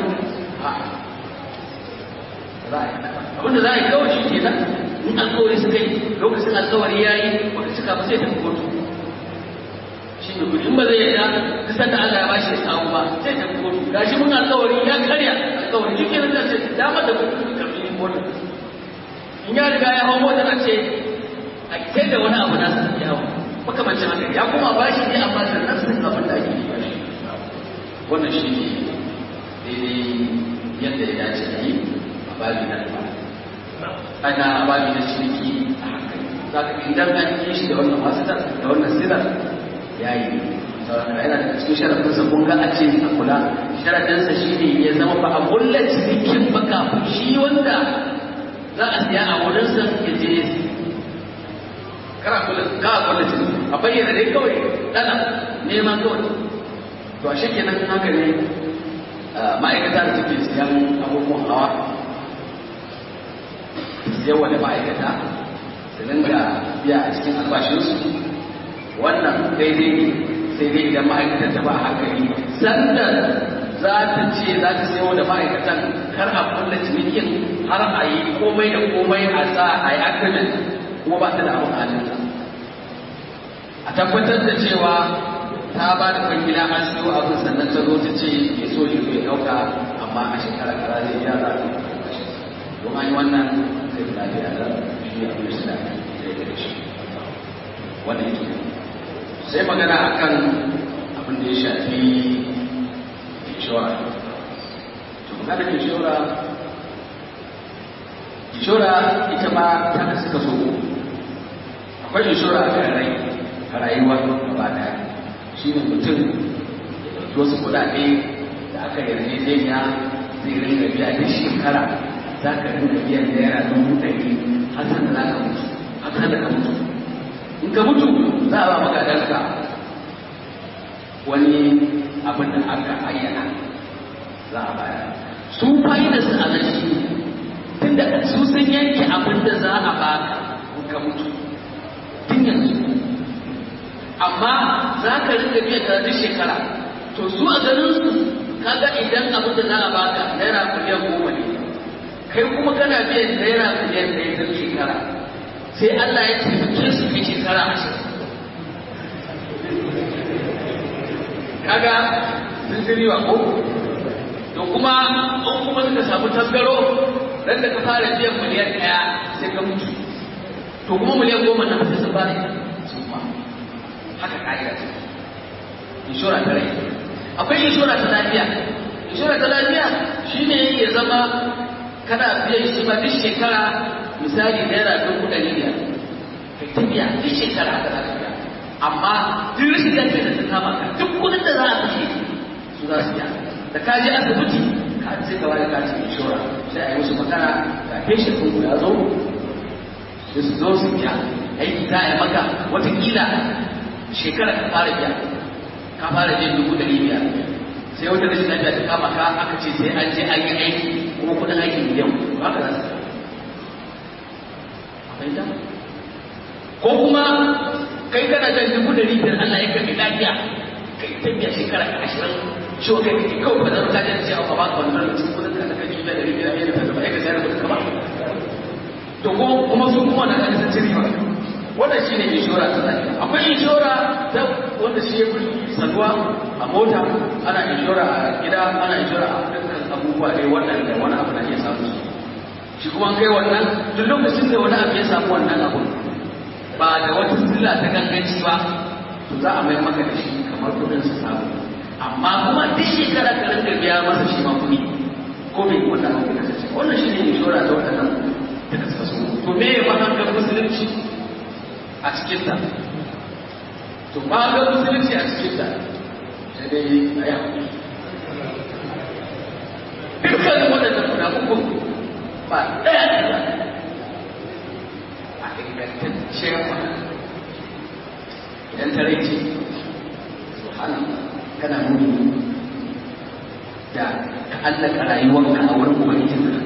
S1: abinda za a yi kawai shi ke nan in alkawari suka yi lokacin alkawari ya yi wanda suka ba sai tafi kotu shi ne kudi in ba zai yarda kusan da Allah ya bashi ya samu ba sai tafi kotu gashi mun alkawari ya karya alkawari shi ke nan da ce dama da kuɗi karfi kotu in ya riga ya hau motar a ce a kai da wani abu na su ya hau makamancin haka ya kuma bashi ne amma sannan sun abin da ake yi ba shi wannan shi ne daidai yadda ya dace da yi babi na ana babi na ciniki a hankali za ka idan an yi shi da wannan wasitar da wannan sirar ya yi sauran yana da cikin sharafinsa kun ga a ce a kula sharafinsa shi ne ya zama ba a kulla cinikin ba kafin shi wanda za a siya a wurinsa ya je ya siya kara kula ka a kulla ciniki a bayyana dai kawai dana neman kawai to a shi kenan haka ne ma'aikata da suke siyan abubuwan hawa yawa da ma'aikata su dinga biya a cikin albashinsu wannan daidai ne sai dai idan ma'aikatan ta ba hankali sanda za ta ce za ta sayo da ma'aikatan kar a kulla cinikin har a yi komai da komai a sa a yi agreement kuma ba ta da abin halinta a tabbatar da cewa ta ba da kwangila an siyo abin sannan ta zo ta ce ya so ya zo ya ɗauka amma a shekara kaza zai biya za a don an yi wannan zai lafiya da shi a kuma suna zai da shi wannan yake sai magana akan abin da ya shafi inshora to magana inshora inshora ita ma ta kasu kaso akwai inshora a rai a rayuwa gaba daya shi ne mutum ya ɗauki wasu kuɗaɗe da aka yarjejeniya zai rinka biya duk shekara za ka rinka biyan naira dubu ɗari har sanda za ka mutu har sanda ka mutu in ka mutu za a ba magadanka wani abin da aka ayyana za a bayar su fa'idarsu a nan shi tunda su sun yanke abin da za a baka in ka mutu tun yanzu amma za ka rinka biyan da duk shekara to su a ganin su kaga idan abin da za a baka naira miliyan goma ne kai kuma kana biyan naira miliyan ɗaya duk shekara sai Allah ya taimake su kai shekara ashirin kaga sun ji riba ko to kuma in kuma suka samu tasgaro dan da ka fara biyan miliyan ɗaya sai ka mutu to kuma miliyan goma nan sai sun ba ne su ma haka ka'ida ce inshora ta rai akwai inshora ta lafiya inshora ta lafiya shine ya zama kana biyan shi ba duk shekara misali naira dubu ɗari biyar kai ta biya duk shekara haka za ka biya amma duk rashin lafiya da ta kama ka duk kudin da za a kashe su za su biya da ka je asibiti ka sai ka bada katin inshora sai a yi musu magana ga patient ɗin ya zo sai su zo su biya aiki za a yi maka watakila shekara ka fara biya ka fara biyan dubu ɗari biyar sai wata rashin lafiya ta kama ka aka ce sai an je an yi aiki kuma kudin aiki miliyan ba ka za su fahimta ko kuma kai kana jan dubu ɗari biyar Allah ya kai lafiya kai ta biya shekara ashirin ciwo kai kake kawai ba zan kaje da cewa ba ka wannan cikin kudin ka da kake da ɗari biyar biyar da ba ka sayar da kudin ka ba to kuma su kuma da kaje sun ci riba wannan shi ne inshora ta lafiya akwai inshora ta wanda shi ya fi saduwa a mota ana inshora a gida ana inshora a dukkan abubuwa dai waɗanda wani abu na iya samu shi kuma kai wannan duk lokacin da wani abu ya samu wannan abu ba da wata silla ta ganganci ba to za a mai maka da shi kamar kudin su samu amma kuma duk shekara ka rinka biya masa shi ma kuɗi ko bai wannan abu ya kasance wannan shi ne inshora ta waɗannan ta kasasu to me ya mahangar musulunci a cikinta to ba ga musulunci a cikinta sai dai a yi haƙuri dukkanin waɗannan guda uku ba ɗaya da ba a ingantacciyar ba idan ta rage su hana kana nuni da ka allaka rayuwarka a wurin ubangijinka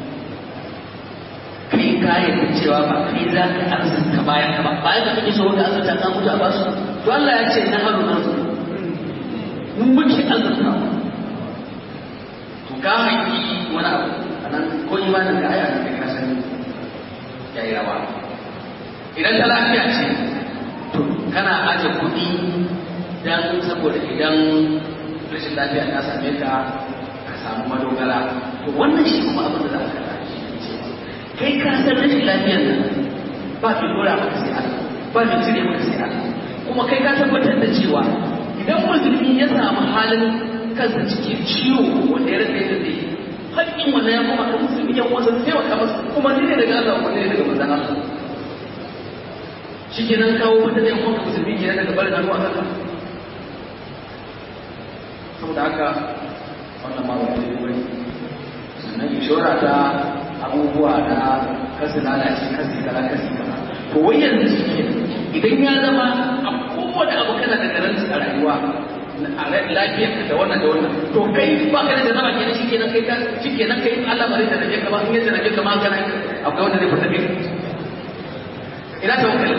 S1: kai kayan da cewa ba kai za ka arzuta bayan ka ba bayan da kake so ka arzuta ka mutu a basu to Allah ya ce na haru na su mun muke arzuta to ka haƙi wani abu a nan ko imanin da aya da ka sani ya yi rawa idan ta lafiya ce to kana aje kuɗi dan saboda idan rashin lafiya ta same ka ka samu madogara to wannan shi kuma abin da za ka kai ka san rashin lafiyar nan ba mai dora maka sai Allah ba mai cire maka sai Allah kuma kai ka tabbatar da cewa idan musulmi ya samu halin kansa cikin ciwo wanda ya rasa yadda zai haƙƙin wanda ya kuma ka musulmi ya wasa taimaka masa kuma ni ne daga Allah wanda ne daga manzon Allah shi kenan kawo wanda zai kuma musulmi kenan daga barin hannu a kanka saboda haka wannan ma wani ne wani sannan inshora ta abubuwa na kasu lalace kasu kala kasu kala to wai yanzu shi idan ya zama a kowane abu kana da garanti a rayuwa a lafiyar da wannan da wannan to kai ba ka da zama kenan shi kenan kai shi kenan kai Allah bare da rage kama in yadda rage kama kana akwai wanda zai fita kai ina tawakkali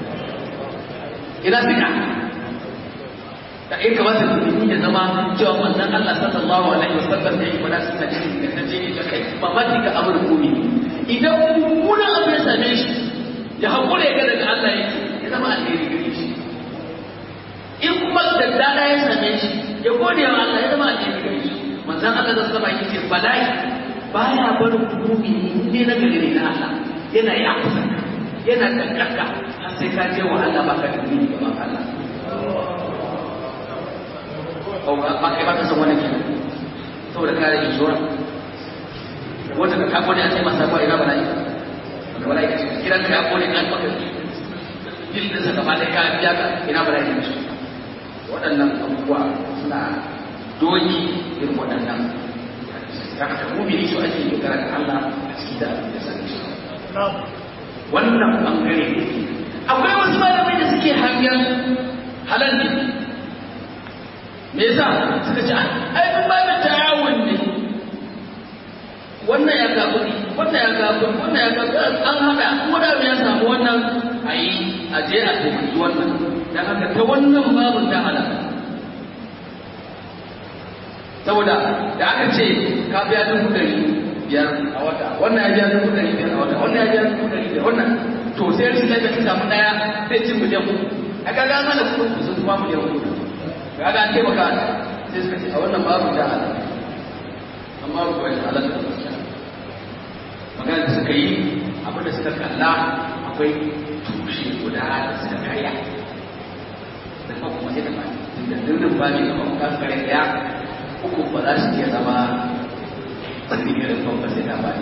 S1: ina sika da in kamata mutum ya zama cewa manzon Allah sallallahu alaihi wasallam da yake fada suna cikin da take da kai ba ma tika amur kumi idan mummunan abu ya same shi ya hakura ya ga daga Allah yake ya zama alheri gare shi in kuma da dada ya same shi ya gode wa Allah ya zama alheri gare shi manzon Allah da sallama yake bala'i baya barin kumi ne na gari ne na Allah yana yi akusa yana kankanka har sai ka je wa Allah baka da ni gaban Allah ba kai ba ka san wannan kenan saboda kare inshora wanda ka kako ne a ce masa ba ina bala'i da bala'i kiran ka kako ne an maka bil da saka ba dai ka biya ka ina bala'i ne waɗannan abubuwa suna doki irin waɗannan haka ka mumini su ake dogara ga Allah a cikin da da sanin shi wannan bangare akwai wasu malamai da suke hangen halal ne me yasa suka ce ai mun ba da ta'awun ne wannan ya ga kuɗi wannan ya ga kuɗi wannan ya ga an hada kuma da ya samu wannan ayi a je a tafi wannan dan haka ta wannan babu ta halal saboda da aka ce ka biya dubu ɗari biyar a wata wannan ya biya dubu ɗari biyar a wata wannan ya biya dubu ɗari biyar wannan to sai rashin lafiya ta samu ɗaya zai ci miliyan uku a kaga an hana kuɗin sun kuma miliyan uku kaga an taimaka sai suka ce a wannan babu da halal amma ba bai halal da gaskiya magana da suka yi abin da suka kalla akwai tushe guda da suka karya da kuma kuma sai da ba da dindin ba ne kuma ka kare daya uku ba za su iya zama tsibirin ban ba sai da ba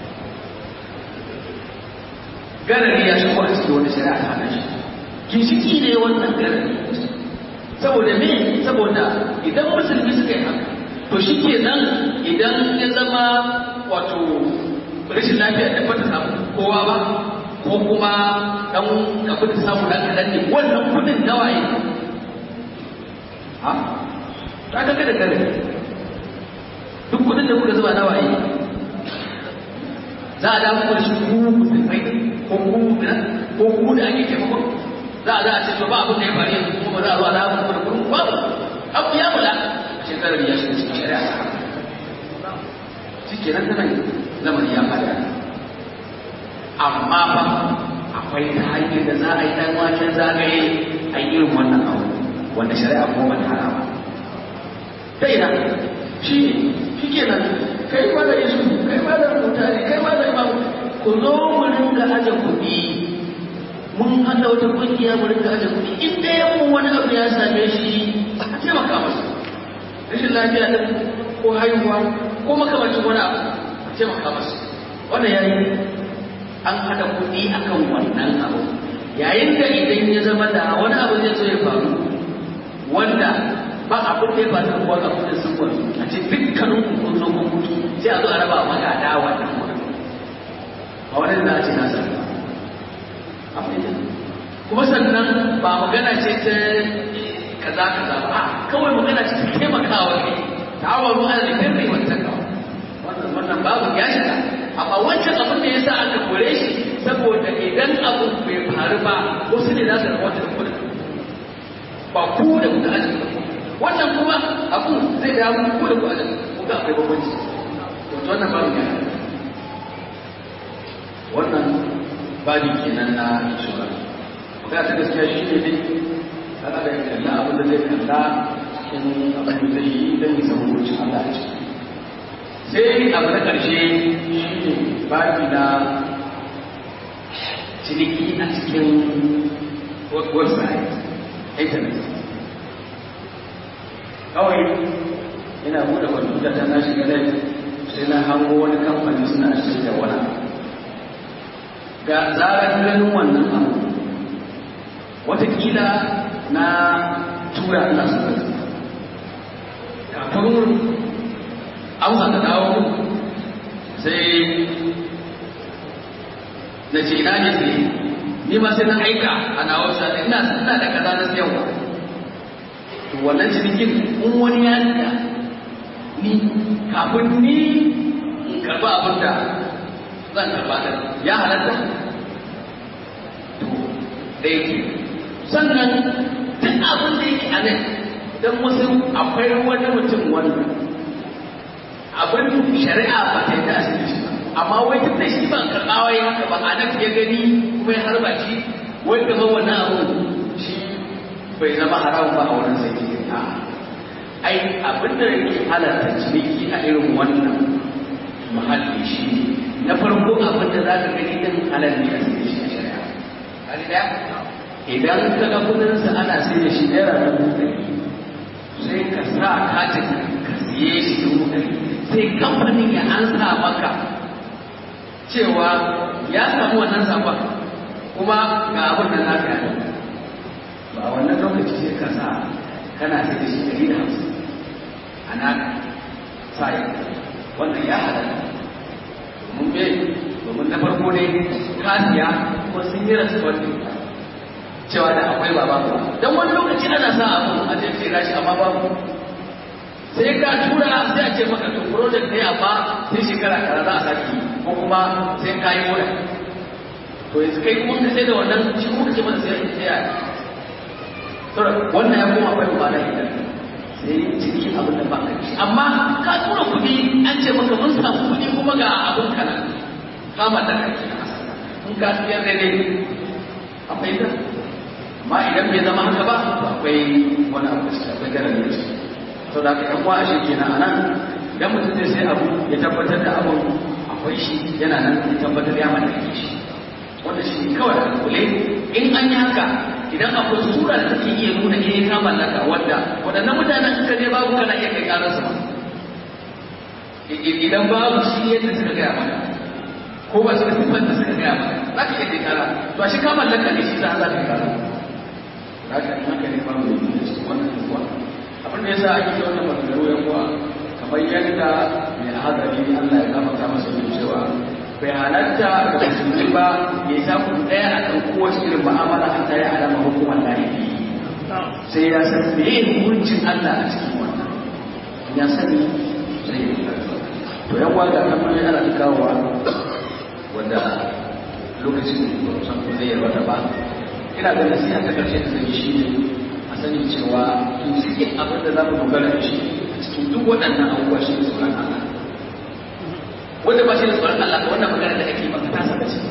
S1: garari ya shigo a cikin wani shari'a ta hana shi ginshiki ne wannan garari saboda me saboda idan musulmi suka yi haka to shi ke nan idan ya zama wato rashin lafiya da bata samu kowa ba ko kuma dan abin da samu dan kadan ne wannan kudin nawaye ha ta ga da kare duk kudin da kuka zuba nawaye za a dawo da shi ku musulmai ko ku mu'mina ko ku da ake taimakon za a za a ce to ba abin da ya faru yanzu kuma ba za a zo a dawo kuma da kuɗin babu abu ya mula shekarar ya shiga cikin shari'a shi kenan tana lamarin ya fada amma fa akwai ta hanyar da za a yi ɗan waken zagaye a yi irin wannan abu wanda shari'a kuma ba ta hana ba ta ina shi shi kenan kai ma da yesu kai ma da mutane kai ma da imam ku zo mu ringa aje kuɗi mun haɗa wata ƙungiya mu ringa aje kuɗi in ɗaya mu wani abu ya same shi a taimaka masa rashin lafiya ɗin ko haihuwa ko makamacin wani abu a taimaka masa wannan yayi an haɗa kuɗi akan wannan abu yayin da idan ya zama da wani abu zai zo ya faru wanda ba abin da ya faru da kowa abin da sun faru a ce dukkanin kun zo kun mutu sai a zo a raba magada wannan wurin a wani da ce nasa kuma sannan ba magana ce ta kaza kaza ba kawai magana ce ta taimakawa ne ta'awaru ala albirri wat taqwa wannan wannan babu ya shiga amma wancan abin da yasa aka kore shi saboda idan abu bai faru ba wasu ne za su rabuta da kudin ba ku da kuka ajiye wannan kuma abu zai da ku da ku ajiye ku ga akwai bambanci to wannan babu ya wannan babi kenan na shura ga ta gaskiya shi ne dai kada da kalla abin da zai kalla cikin abin da zai yi don ya samu wucin Allah a ciki sai abu na ƙarshe shi ne babi na ciniki a cikin website internet kawai ina buɗe kwamfuta ta na shiga net sai na hango wani kamfani suna shirya wani ga zarar ganin wannan abu watakila na tura ina su kafin amsa ta dawo sai na ce ina ne sai ni ma sai na aika a nawa sa ina ina da kaza na siyarwa to wannan cinikin in wani ya da ni kafin ni in karba abin da zan karba da ya halatta to da yake sannan duk abin da yake a nan don wasu akwai wani mutum wanda abin shari'a ba ta yi da asiri shi ba amma wai duk da shi ban karɓa wai haka ba a nan ya gani kuma ya harba shi wai gaba wannan abu shi bai zama haramun ba a wurin sai a ai abin da yake halarta ciniki a irin wannan muhalli shi na farko abin da za ka gani din halal ne a cikin shi a shari'a hali daya idan ka ga kudinsa ana sai da shi naira dubu ɗari sai ka sa katin ka siye shi dubu ɗari sai kamfanin ya ansa maka cewa ya samu wannan sabon kuma ga abin da naka yi ba wannan lokaci sai ka sa kana sai da shi ɗari da hamsin a naka sa wannan ya halatta domin bai domin na farko ne kasiya kuma sun yi rasuwar cewa da akwai ba babu dan wani lokaci ana sa abu a je sai gashi amma babu sai ka tura sai a ce maka to project ne amma sai shekara kaza za a saki ko kuma sai ka yi mura to yanzu kai kuma ka sai da wannan shi kuma kace mana sai sai ya to wannan ya koma bai ba da ita sai ciki abin da ba ka ci amma ka tura kuɗi an ce maka mun samu kuɗi kuma ga abin kana ka mallaka ki in ka siyar daidai akwai da amma idan bai zama haka ba to akwai wani abu da akwai garin da shi to da kan wa shi kenan anan idan mutum zai sai abu ya tabbatar da abun akwai shi yana nan ya tabbatar ya mallake shi wanda shi ne kawai a kule in an yi haka idan akwai sura da take iya nuna eh ka mallaka wanda waɗannan mutanen suka je babu kana iya kai ƙarar su idan babu shi yadda suka gaya maka ko ba su da sifar da suka gaya maka za ka iya kai ƙara to a shi ka mallaka ne shi za a za ka ƙara haka in haka ne babu da cikin wannan kuwa abin da yasa ake wannan maganganu ya kuwa kamar yadda mai hadari Allah ya gafarta masa yin cewa bai halatta da musulmi ba ya sa ku daya a kan kowace irin mu'amala an tare alama hukumar laifi sai ya san me hukuncin Allah a cikin wannan ya sani sai ya to yan waga kamar yana da kawowa wanda lokacin da san ko zai yarwata ba ina da nasiha ta karshe da zai shi ne a sani cewa to cikin abin da za mu dogara da shi a cikin duk waɗannan abubuwa shi ne tsoron Allah wanda ba shi da tsoron Allah ba wannan magana da ake maka ta saka ce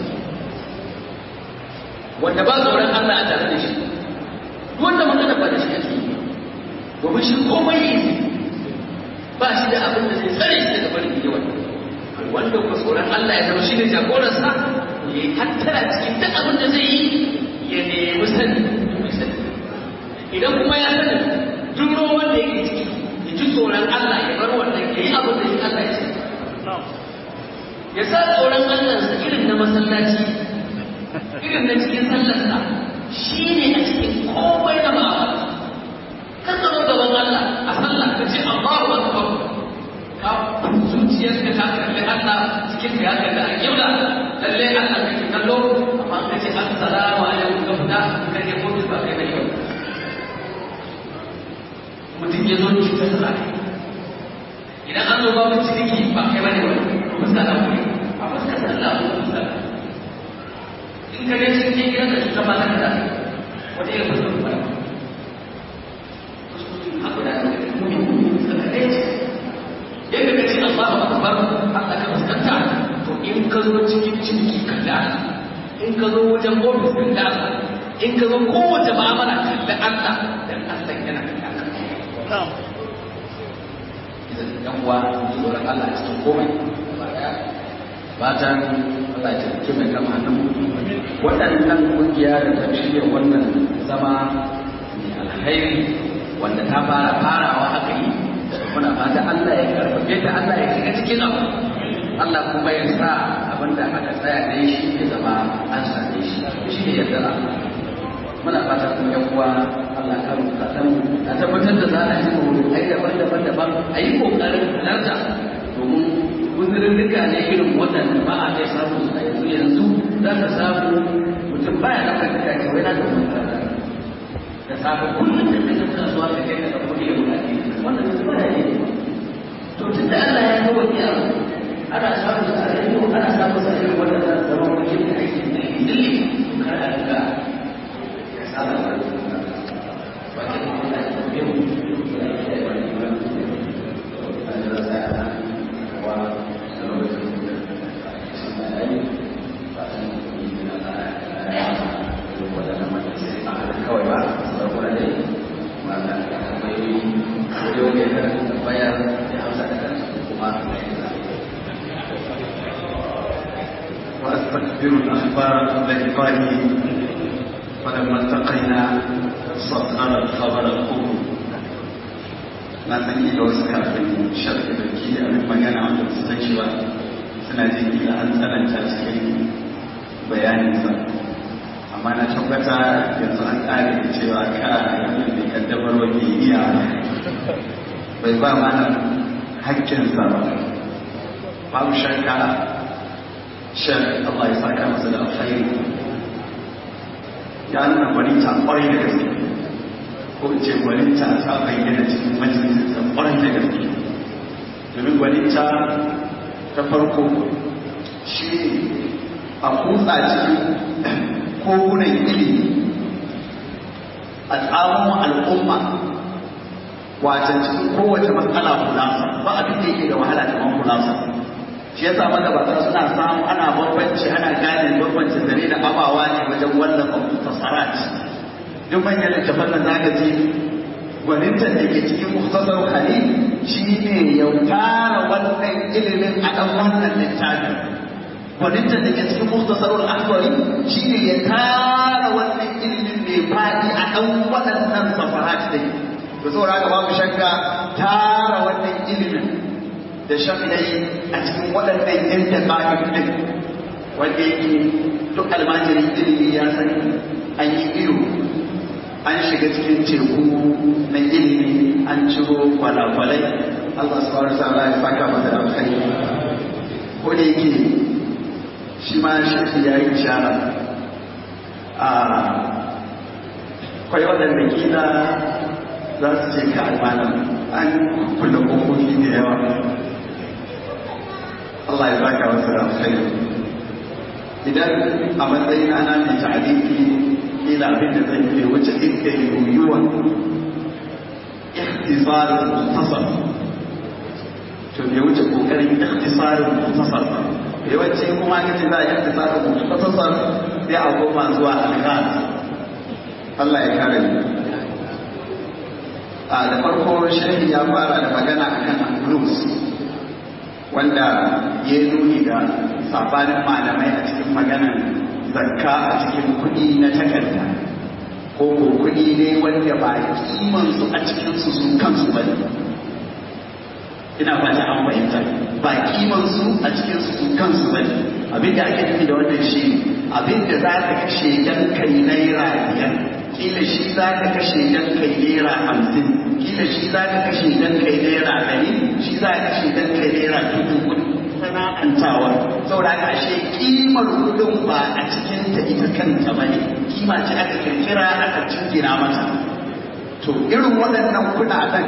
S1: wanda ba tsoron Allah a tare da shi wanda magana ba da shi ake yi domin shi komai yi ba shi da abin da zai tsare shi daga barin yawa wanda ku tsoron Allah ya zama shi ne jagoransa ya yi hattara cikin duk abin da zai yi ya nemi sani domin sani idan kuma ya sani duk ruwan da yake ciki ya ji tsoron Allah ya bar wannan ya yi abin da shi Allah ya ce ya sa tsoron Allah sa irin na masallaci irin na cikin sallarsa shi ne a cikin komai na ba'a kan zama gaban Allah a sallah ka ce Allahu Akbar ka zuciyarka ta kalli Allah cikin ya kalli a kibla lalle Allah kake kallo amma ka ce assalamu alaikum ka fita ka je ko ba kai bai yau mutum ya zo ci ta sa idan an zo babu ciniki ba kai bane wani fuska da kuri a fuskar sallah ko fuska in ka je cikin gidan da cuta ba ta da wata irin fuskar ba yadda ka ce Allah ba akbar Allah ka fuskanta to in ka zo cikin ciniki ka da in ka zo wajen ofis ka da in ka zo kowace ma'amala ka da Allah dan Allah yana da ka idan yan uwa tsoron Allah cikin komai fatan Allah ya tafi mai kama hannun waɗannan ƙungiya da ta shirya wannan zama mai alhairi wanda ta fara farawa haka yi muna fata Allah ya karfafe ta Allah ya shiga cikin abu Allah kuma ya sa abinda aka tsaya da shi ya zama an same shi shi ne yadda Allah muna fata kuma yan uwa Allah ka rubuta ta a tabbatar da za a yi mawudu ai daban-daban daban a yi kokarin halarta domin guzurin duka ne irin waɗanda ba a kai samu a yanzu yanzu za ka samu mutum baya na kan duka ke wai na da mutane da safe kullum da kake kasuwa ka kai ka ɗauko ilimin addini wannan su bada ne to tun da Allah ya kawo iya ana samun sa a rediyo ana samun sa irin wannan zama wajen da ake da dilli to kar a riga ya saba da ba ke da Allah ya kawo yau ya yi da wani ba da da sa wa da lokacin da sun da yi ba san yi da Allah ya yi wadannan mutane a kawai ba saboda dai maka akwai yau ne da bayar da hausa da kansu kuma
S2: وأستكبر الأخبار لإخواني فلما التقينا صدر الخبر القبول na san kila wasu kafin sharfi da ke abin magana wanda su san cewa suna jin kila an tsananta cikin bayaninsa amma na tabbata yanzu an ƙare da cewa ka wannan mai kaddamar wake iya bai ba mana haƙƙinsa ba babu shakka shan Allah ya saka masa da alkhairi ya nuna gwaninta ƙwarai da gaske ko ce gwaninta ta bayyana cikin majalisar ƙwarai da gaske domin gwaninta ta farko shi a kutsa cikin kogunan ilimi a tsarin al'umma wajen cikin kowace matsala kulasa ba abin da yake da wahala kamar kulasa shi ya sa magabata suna samu ana bambanci ana gane bambanci zare da abawa ne wajen wallafa mutasarat duk manyan littafan da zaka ji gwaninta da ke cikin muhtasar khalil shi ne ya tara wannan ilimin a ɗan wannan littafin gwaninta da ke cikin muhtasarul akwari shi ne ya tara wannan ilimin mai faɗi a ɗan waɗannan safarat da da saboda haka babu shakka tara wannan ilimin da shafidai a cikin waɗannan yan taƙa'in ɗin wanda yake duk almajirin ilimi ya san an yi iyo an shiga cikin teku na ilimi an ciro kwalakwalai Allah subhanahu wa ta'ala ya saka masa da alkhairi ko da yake shi ma shafi ya yi ishara a kwai waɗanda kila za su ce ka almanan an kula kofofi da yawa Allah ya saka wasu da alkhairi idan a matsayin ana mai ta'aliki ila abin da zai ke wuce inda yiwuwan ikhtisarin mutasar to bai wuce kokarin ikhtisarin mutasar ba yawanci kuma aka ce za a yi ikhtisarin mutasar sai a koma zuwa alghaz Allah ya kare ni a da farko shehi ya fara da magana akan blues wanda ya nuni da sabanin malamai a cikin maganar zakka a cikin kuɗi na takarda ko ko kuɗi ne wanda ba kiman su a cikin su su kansu ba ina fata an fahimta ba kiman su a cikin su su kansu ba abin da ake nufi da wannan shi abin da za ka kashe dan kai naira biyar kila shi za ka kashe dan kai naira hamsin kila shi za ka kashe dan kai naira ɗari shi za ka kashe dan kai naira dubu kuɗi sana'antawa saboda haka ashe kimar kudin ba a cikin ta ita kanta ba ne kima ce aka kirkira aka jingina mata to irin waɗannan kuɗaɗen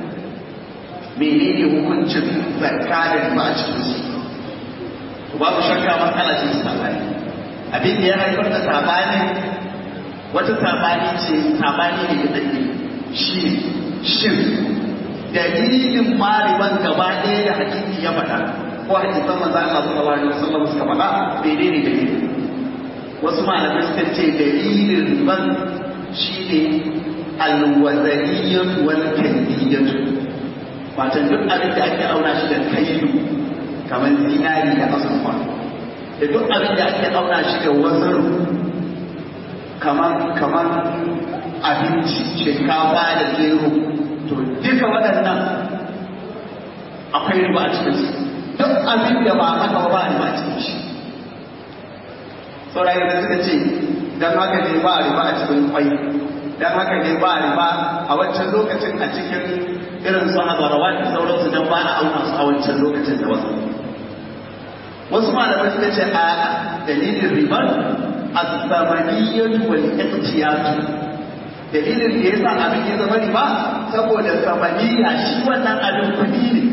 S2: menene hukuncin zakka da riba a cikin su to babu shakka matsala ce ta sabani abin da ya haifar da sabani wata sabani ce sabani ne da dake shi shin dalilin mariban gaba ɗaya da hakiki ya faɗa ko hadisan manzo Allah sallallahu alaihi wasallam suka faɗa menene dalili wasu malamai suka ce dalilin riban shine alwazaniyyah wal kaydiyah wato duk abin da ake auna shi da kailu kamar zinari da azurfa da duk abin da ake auna shi da wazar kamar kamar abinci shinkafa da gero to duka waɗannan akwai riba a cikin su duk abin da ba haka ba ne ba cikin shi saurayi da suka ce don haka ne ba riba a cikin kwai don haka ne ba riba a wancan lokacin a cikin irin su hazarawa da sauransu don ba a auna su a wancan lokacin da wasu wasu malamai suka ce a dalilin ribar az-zamaniyyatu wal iqtiyatu dalilin da yasa abin ya zama riba saboda zamaniyya shi wannan abin kudi ne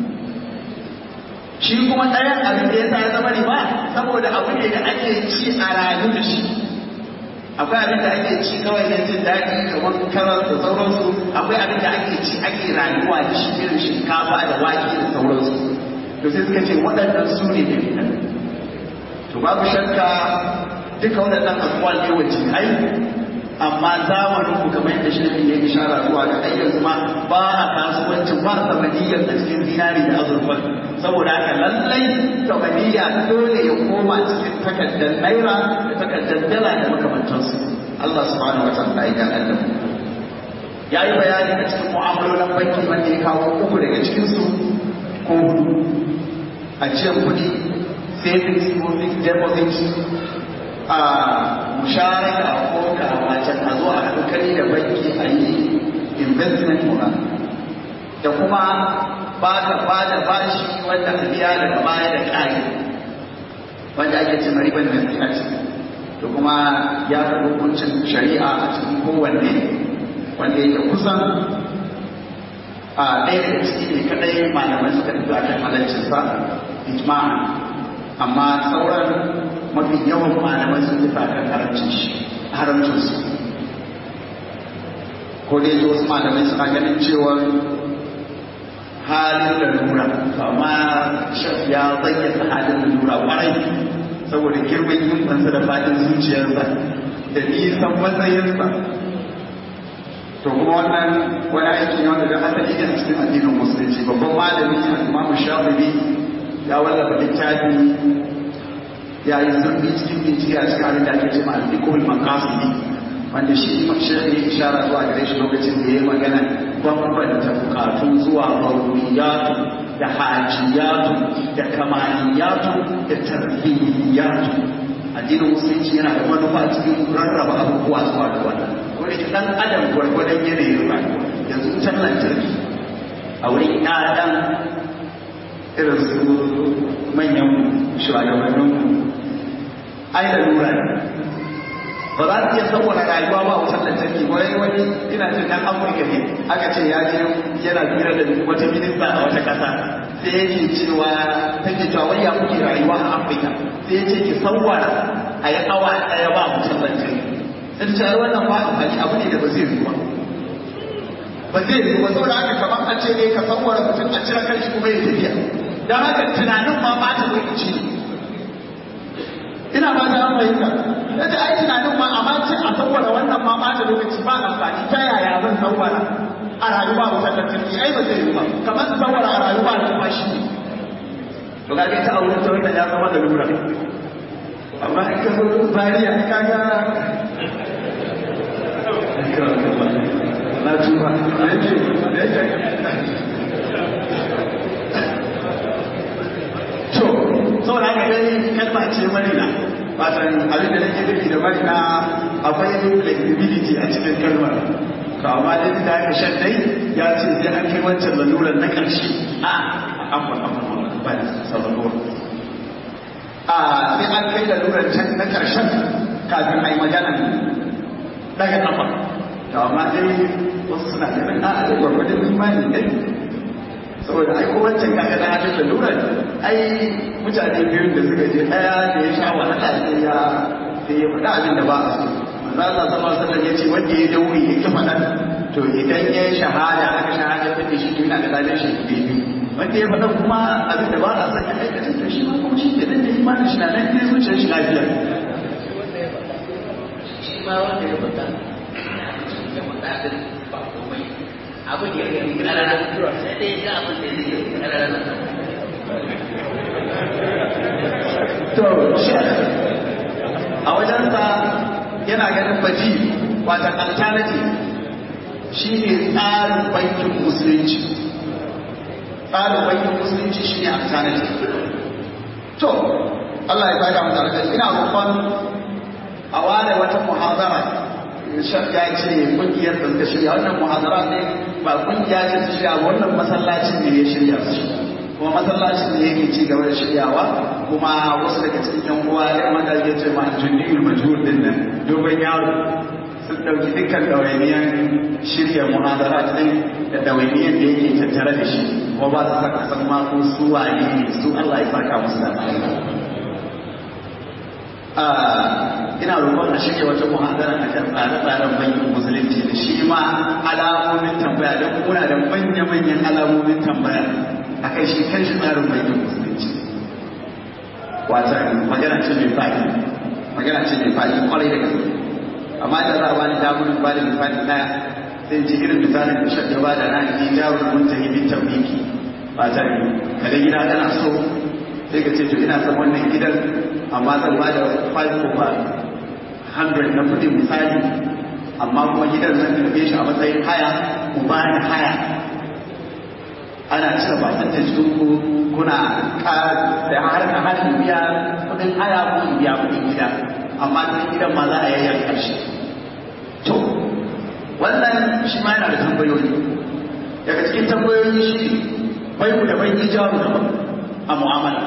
S2: shi kuma ɗayan abin da ya sa ya zama riba saboda abu ne da ake ci a rayu da shi akwai abin da ake ci kawai na jin daɗi kamar karar da sauransu akwai abin da ake ci ake rayuwa da shi irin shinkafa da wake da sauransu to sai suka ce waɗannan su ne da fitan to babu shakka duka waɗannan abubuwan ne wace ai amma zamanin ku kamar yadda shi ne ya ishara zuwa ga ai yanzu ma ba a kasuwancin ba samaniyar da cikin zinari da azurfa saboda haka lallai samaniya dole ya koma cikin takardar naira da takardar dala da makamantansu Allah subhanahu wa ta'ala ya ga Allah ya yi bayani a cikin mu'amalolin banki wanda ya kawo uku daga cikin su ko hudu ajiyar kuɗi savings ko fixed deposit a musharaka ko kamacin a zo a hankali da banki a yi investment mura da kuma ba da ba da bashi wanda a biya daga baya da ƙari wanda ake cin riban gaskiya ce da kuma ya fi hukuncin shari'a a cikin kowanne wanda yake kusan a ɗaya daga ciki ne kadai malamai suka tafi akan halaccinsa ijma'a amma sauran mafi yawan malamai sun tafi akan haramcin shi haramcin su ko dai wasu malamai suna ganin cewa halin da lura amma shaf ya bayyana halin da lura kwarai saboda girman himmansa da fadin zuciyarsa da nisan matsayinsa to kuma wannan wani aiki ne wanda da asali ne a cikin addinin musulunci babban malami imamu shafi'i ya wallafa littafi ya yi zurfi cikin bincike a cikin abin da ake ce ma'alikul makasudi wanda shi shirin ya ishara zuwa gare shi lokacin da ya yi magana bambanta bukatu zuwa baruriyatu da hajiyatu da kamaliyatu da tarbiyyatu addinin musulunci yana da manufa cikin rarraba abubuwa zuwa da wannan wani dan adam gwargwadon yanayin rayuwa yanzu wutar lantarki a wurin ɗaɗan irin su manyan shugabannin ai da lura ne ba za su iya saboda rayuwa ba wutar lantarki wani wani ina cin dan amurka ne aka ce ya je yana fira da wata minista a wata kasa sai yake cewa take cewa wai ya kuke rayuwa a afirka sai ya ce ki sawwara a yi awa ɗaya ba mutum lantarki sai ta ce wannan ba amfani abu ne da ba zai yi ba ba zai yi ba saboda haka kamar a ce ne ka sawwara mutum a cire kanshi kuma ya tafiya don haka tunanin ma ba ta lokaci ne ina ba ta fahimta da ta ai tunanin ma amma ce a sawwara wannan ma ba ta lokaci ba amfani ta yaya zan sawwara a rayuwa wutar lantarki ai ba zai yi ba kamar sawwara a rayuwa da kuma shi ne to ga ta aure ta wannan ya zama da lura amma in ka zo zariya ka ga na tuba da yake da yake to saboda haka dai kalma ce marina fatan abin da nake nufi da marina akwai flexibility a cikin kalmar to amma dai da aka shan dai ya ce sai an kai wancan lalurar na ƙarshe a afon afon ba da sabon a sai an kai lalurar can na ƙarshen kafin a yi magana daga kafa to amma dai wasu suna ganin a a gwargwadon imani dai saboda ai ko wancan kaga na hadin lalurar ai mutane biyun da suka je ɗaya da ya sha wahala sai ya sai ya faɗa abin da ba a so manzo Allah sallallahu alaihi wasallam yace wanda ya dauri ya ki faɗa to idan ya shahada aka shahada ta shi to yana da ladan shi biyu wanda ya faɗa kuma abin da ba a son ya aikata to shi ma kuma shi ke dan da imanin shi na nan ne zuciyar shi lafiya
S1: shi ma wanda ya faɗa ya faɗa din ba komai abin ya gani ƙarara sai dai ga abin da zai yi ƙarara
S2: to shi a wajensa yana ganin baji wata alternative shi ne tsarin bankin musulunci tsarin bankin musulunci shi ne alternative to Allah ya saka mu tare da ina roƙon a ware wata muhazara ya ce kungiyar da suka shirya wannan muhazara ne ba kungiya ce su shirya wannan masallacin ne ya shirya su kuma masallacin ne yake ci gaba da shiryawa kuma wasu daga cikin yan uwa ya mata ya ce ma jundiyul majhul din nan dogon yaro sun dauki dukkan ɗawainiyar shirya muhazara din da ɗawainiyar da yake tattare da shi kuma ba su saka san ma ko su wane ne su Allah ya saka musu da ina roƙon a shirya wata muhadara a kan tsare-tsaren bankin musulunci da shi ma alamomin tambaya don muna da manya-manyan alamomin tambaya a kai shi kan shi tsarin bankin musulunci wata magana ce mai faɗi magana ce mai faɗi kwarai da gaske amma da za a bani damunin ba da misali ɗaya sai ji irin misalin da shakka ba da na ji jawar muntahi bin tabbiki wata kada gida kana so sai ka ce to ina son wannan gidan amma zan ba da 5 over 100 na kudin misali amma kuma gidan zan karbe shi a matsayin haya ku ba ni haya ana cire bakin da cikin ku kuna da har ka har biya kudin haya ko biya kudin gida amma kudin gidan ma za a yayyar karshe to wannan shi ma yana da tambayoyi daga cikin tambayoyi shi bai ku da bai ijaru daban a mu'amala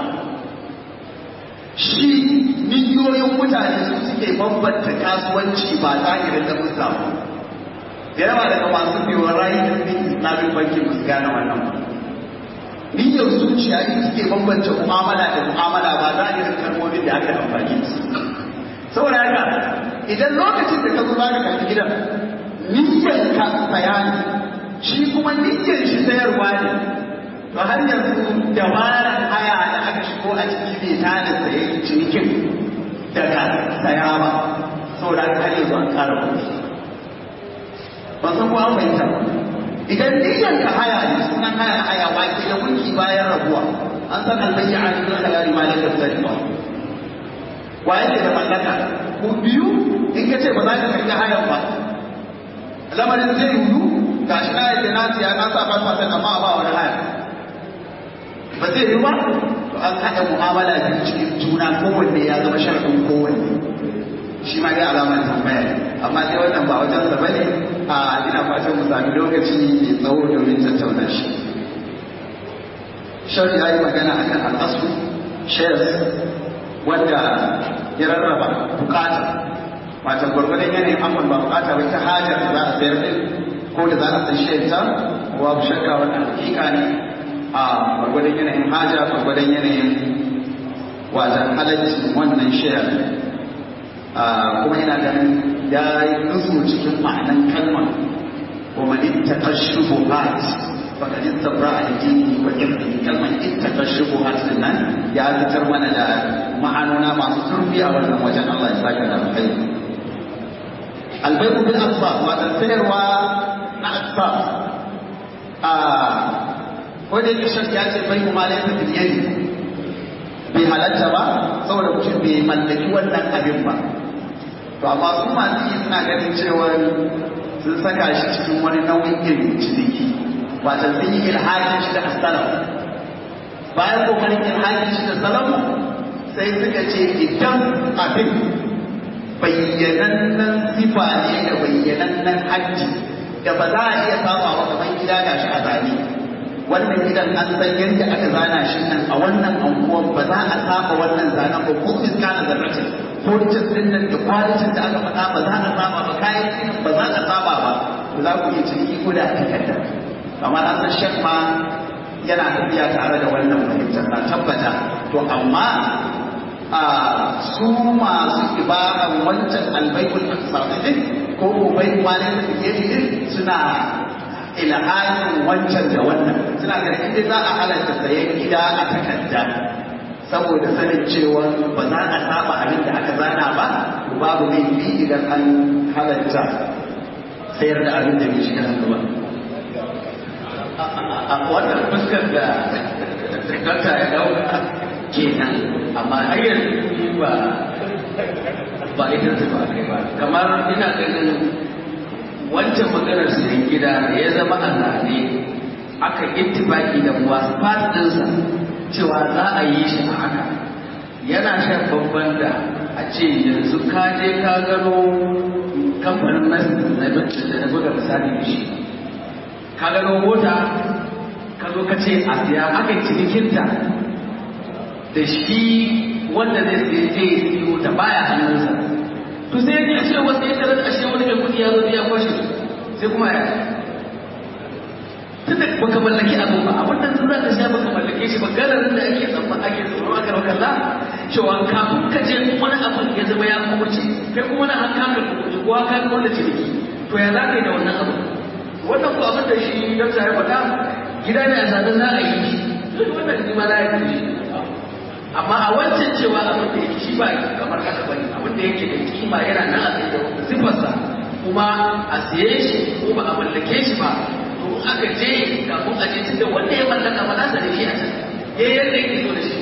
S2: shi miliyoyin mutane su suke bambanta kasuwanci ba zahirin da musa ba da yawa daga masu biyo rayu da bin islamin banki ba su gane wannan ba niyyar zuciya ne suke bambanta mu'amala da mu'amala ba zahirin kalmomin da aka amfani da su saboda haka idan lokacin da ka zo za ka karɓi gidan niyyar ka saya ne shi kuma niyyar shi sayarwa ne to har yanzu dabarar haya da aka shigo a ciki bai ta da saye cinikin daga saya ba saboda har yanzu an kara kuɗi ba san ko an fahimta ba idan niyyar ka haya ne sunan haya haya wake da mulki bayan rabuwa an san albayya a cikin hayari ma da tafsiri ba wa yake da mallaka ko biyu in ka ce ba za ka karɓi hayan ba lamarin zai yiwu gashi na yadda na siya na sa fasfatan amma ba wani haya ba zai yi ba to an haɗa mu'amala biyu cikin juna kowanne ya zama sharɗin kowanne shi ma dai alamar tambaya amma dai wannan ba wajen sa bane a ina fatan mu sami lokaci mai tsawo domin tattauna shi shari ya yi magana akan al'asu shares wanda ya rarraba bukata wata gwargwadon yanayin amon ba bukata wata hajar da za a sayar din ko da za a san shayar ta babu shakka wannan hakika ne a gwargwadon yanayin haja gwargwadon yanayin wajen halaccin wannan shayar kuma ina ganin ya yi kusu cikin ma'anan kalmar wa man ittaqa shubuhat faqad istabra al-dini wa irdihi kalmar ittaqa shubuhat nan ya fitar mana da ma'anona masu turbi a wannan wajen Allah ya saka da alkhairi albayru bil asbab wa sayarwa na asbab a ko da yake shakka ya ce bai mu malai ta biyani bai halatta ba saboda mutum bai mallaki wannan abin ba to amma su masu yi suna ganin cewa sun saka shi cikin wani nau'in irin ciniki wata sun yi ilhakin shi da asalam bayan kokarin ilhakin shi da salamu sai suka ce idan abin bayyanannen sifa ne da bayyanannen hajji da ba za a iya saba wa kamar gida ga shi a zane wannan gidan an san yadda aka zana shi nan a wannan anguwan ba za a saba wannan zanen ba ko iska na zarratin ko rikin din nan da kwalitin da aka faɗa ba za a saba ba kayan ginin ba za a saba ba ba za ku iya ciniki ko da takarda amma na san shek ma yana tafiya tare da wannan fahimtar na tabbata to amma a su masu ibaran wancan albaikul aqsadin ko ubai wani da yake suna ilhamin wancan da wannan suna ga inda za a halatta sayan gida a takarda saboda sanin cewa ba za a saba abin da aka zana ba babu laifi idan an halatta sayar da abin da bai shiga hannu ba a wannan fuskar da dakta ya dauka kenan amma har yanzu ba ba ita ta ba kai ba kamar ina ganin wancan maganar sayan gida da ya zama a zane aka ittifaki da wasu ɗinsa cewa za a yi shi a haka yana shan babban da a ce yanzu ka je ka gano kamfanin na da buga misali da shi ka gano mota ka zo ka ce a siya aka yi cinikinta da shi wanda zai sai zai siyo ta baya hannunsa to sai ya ce wasu ya tarar ashe wani mai kudi ya zo ya kwashe sai kuma ya tunda baka mallaki abin ba abin da sun zaka sha baka mallake shi ba gararin da ake tsamma ake tsoro aka rauka la cewa kafin ka je wani abin ya zama ya kuce kai kuma na hanka ka kuce ko ka ga wanda ciniki to ya zaka yi da wannan abin wannan ko abin da shi dan sai faɗa gida ne a zanen za a yi shi duk wannan ni ma na yi shi amma a wancan cewa abin da yake shi ba kamar haka bane abin da yake da kima yana nan a tsaye da sifarsa kuma a siye shi ko ba a mallake shi ba to aka je kafin a je tunda wanda ya mallaka ba za da shi a can ya yadda yake so da shi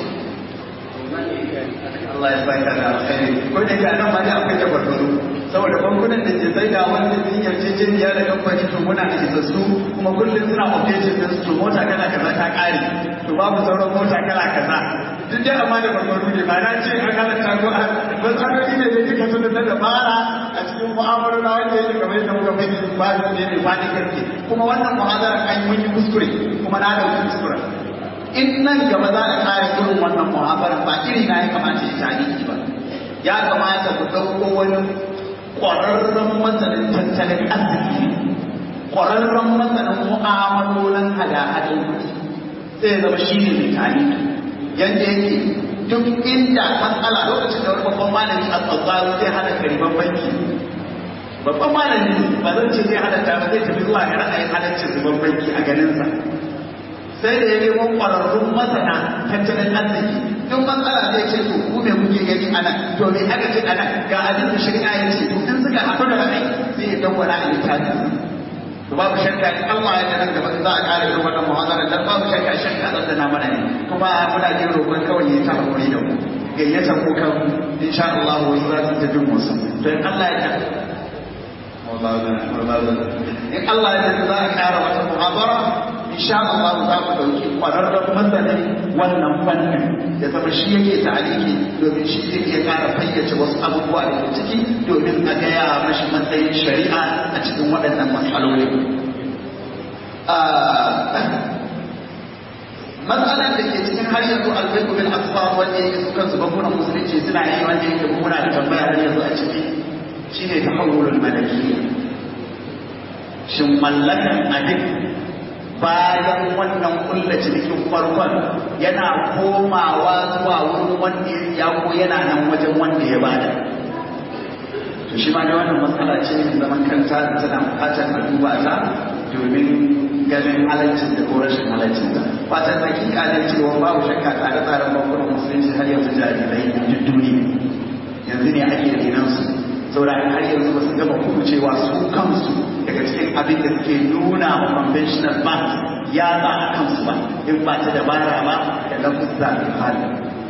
S3: Allah ya saka da alkhairi ko da ke nan ma da akwai tabarbaru saboda bankunan da ke sai da wanda sun yarjejeniya da kamfani to muna da isassu kuma kullum suna updating din su to mota kala kaza ta kare to babu sauran mota kala kaza duk dai amma da barbaru ne ba na ce an halatta ko a matsaloli ne da duka sun da dabara a cikin mu'amalolin wanda yake kamar yadda muka bai ba ne ne ba ne gaske kuma wannan mu'amala an yi mun yi kuskure kuma na da kuskure in nan gaba za a kare irin wannan mu'amala ba iri na ya kamata ya tani ba ya kamata ku ɗauko wani ƙwararren masanin tattalin arziki ƙwararren masanin mu'amalolin hada-hadin kuɗi sai zama shi ne mai tani yadda yake duk inda matsala lokacin da wani babban malami a tsatsaro zai hana kariban banki babban malami ba zan ce zai halatta ba zai tafi zuwa ga ra'ayin halaccin riban banki a ganinsa sai da ya nemo ƙwararrun masana tattalin arziki duk matsala zai ce to ku me kuke gani a nan to me aka ce a nan ga abin da shari'a ya ce to in suka haɗu da ra'ayi sai ya dawwala a littafi to babu shakka in Allah ya nan gaba za a ƙara irin wannan muhazara dan babu shakka shakka zan da na mana ne kuma muna jin roƙon kawai ya ta hakuri da mu gayyatar ku kan insha Allah wasu za su ta jin musu to in Allah ya in Allah ya ce za a ƙara wata muhazara insha Allah za mu dauki kwararren masanin wannan fannin ya zama shi yake ta'aliki domin shi zai iya kara fayyace wasu abubuwa da ke ciki domin a gaya mashi matsayin shari'a a cikin waɗannan matsaloli. Matsalar da ke cikin har yanzu albaiku bin asfar wanda yake su kansu bankunan musulunci suna yi wanda yake muna da tambaya har yanzu a ciki shine tahawulul malakiyya shin mallakan abin bayan wannan kulla cikin farkon yana komawa zuwa wurin wanda ya siya ko yana nan wajen wanda ya bada to shi ma da wannan matsala ce mai zaman kanta da tana bukatar a duba ta domin ganin halaccin da ko rashin halaccin ta fatan hakika ne cewa babu shakka tsare-tsaren bankunan musulunci har yanzu jarirai duk duniya yanzu ne ake renan su saboda har yanzu ba su gama cewa su kansu daga cikin abin da suke nuna wa conventional bank ya ba a kansu ba in ba ta dabara ba da lafuzza da hali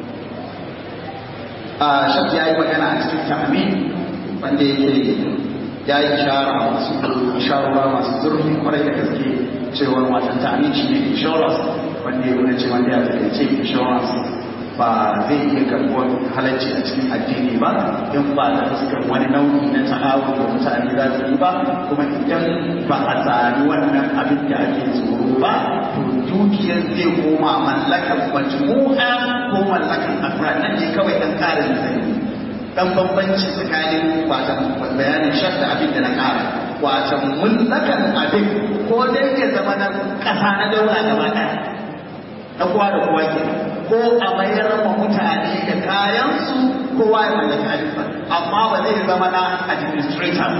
S3: a shafi ya yi magana a cikin ta'amin wanda yake ya yi ishara masu isharora masu zurfi kwarai da gaske cewa watan ta'amin shi ne insurance wanda ya nuna cewa ya takaice insurance ba zai iya karɓuwar halarci a cikin addini ba in ba da fuskar wani nau'i na ta'awun da mutane za su yi ba kuma idan ba a sami wannan abin da ake tsoro ba to dukiyar zai koma mallakar majmu'a ko mallakar afrad nan ne kawai dan ƙarin zai dan bambanci tsakanin watan bayanin shadda abin da na ƙara watan mullakan abin ko dai ya zama na ƙasa na daula gaba ɗaya na kowa da kowa ke ko a mayar ma mutane da kayansu kowa ya mallaki abinsa amma ba zai zama na administrator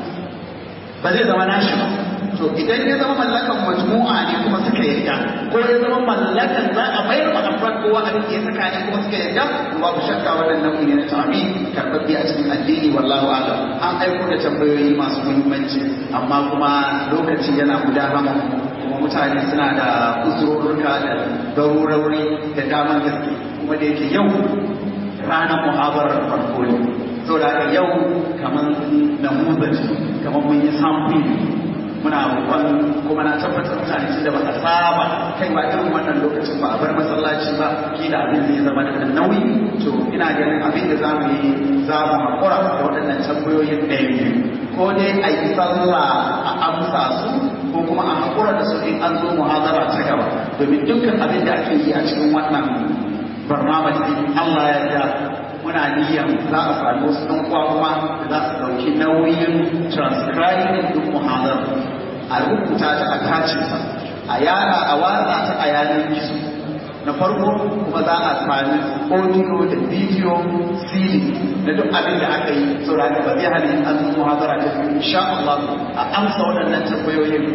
S3: ba zai zama na shi ba to idan ya zama mallakan majmu'a ne kuma suka yarda ko ya zama mallakan za a mayar ma afrad kowa abin da ya saka ne kuma suka yarda babu shakka wannan nau'i ne na ta'ami karɓaɓɓe a cikin addini wallahu a'lam an aiko da tambayoyi masu muhimmanci amma kuma lokaci yana gudana kuma mutane suna da uzurorruka da garurori da daman gaske kuma da yake yau ranar muhabarar farko ne so da haka yau kamar namuzaci kamar mun yi samfuri muna roƙon kuma na tabbatar mutane su da ba a saba kai ba irin wannan lokacin ba a bar masallaci ba kila abin zai zama da nauyi to ina ganin abin da za mu yi za mu haƙura da waɗannan tambayoyin ɗaya biyu ko dai a yi sallah a amsa su ko kuma a haƙura da su in an zo muhazara ta gaba domin dukkan abin da ake yi a cikin wannan barnamaj din Allah ya ja muna niyyar za a sami wasu ɗan uwa kuma da za su ɗauki nauyin transcribing din muhazara a rubuta ta a tace ta a yara a watsa ta a yanar gizo na farko kuma za a sami audio da video cd na duk abin da aka yi saboda ba zai hana an zo muhazara ta biyu insha Allah a amsa waɗannan tambayoyin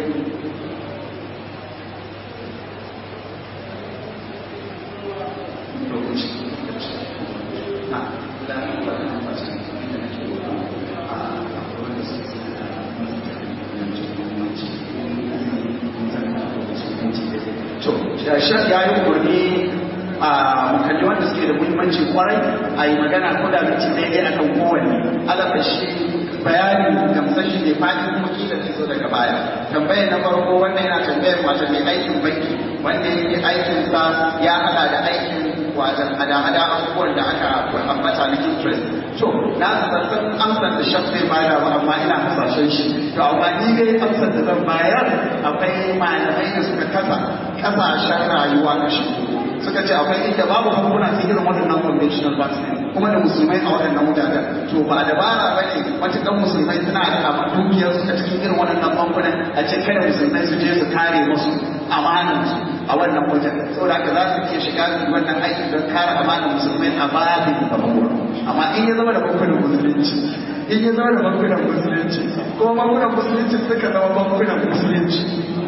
S3: Shek ya yi umarni a makalli wanda suke da muhimmanci kwarai a yi magana ko da minti daidai akan kowanne alaka shi bayani gamsashi ne fadi kuma kila zai zo daga baya tambayar na farko wannan yana tambayar wata mai aikin banki wanda yake aikin sa ya hada da aikin wajen hada-hada abubuwan da aka ambata na interest to na sassan amsar da shaf zai bayar ba amma ina hasashen shi to amma ni dai amsar da zan bayar akwai malamai da suka kasa kasashen rayuwa na shi suka ce akwai inda babu bankuna sai irin waɗannan conventional banks kuma da musulmai a waɗannan mutanen to ba dabara ba ne matuƙan musulmai suna da abin dukiyar su a cikin irin waɗannan bankunan a ce kada musulmai su je su kare musu amanansu a wannan wajen saboda haka za su iya shiga su wannan aiki don kare amanan musulmai a babin bankuna amma in ya zama da bankunan musulunci in ya zama da bankunan musulunci ko bankunan musulunci suka zama bankunan musulunci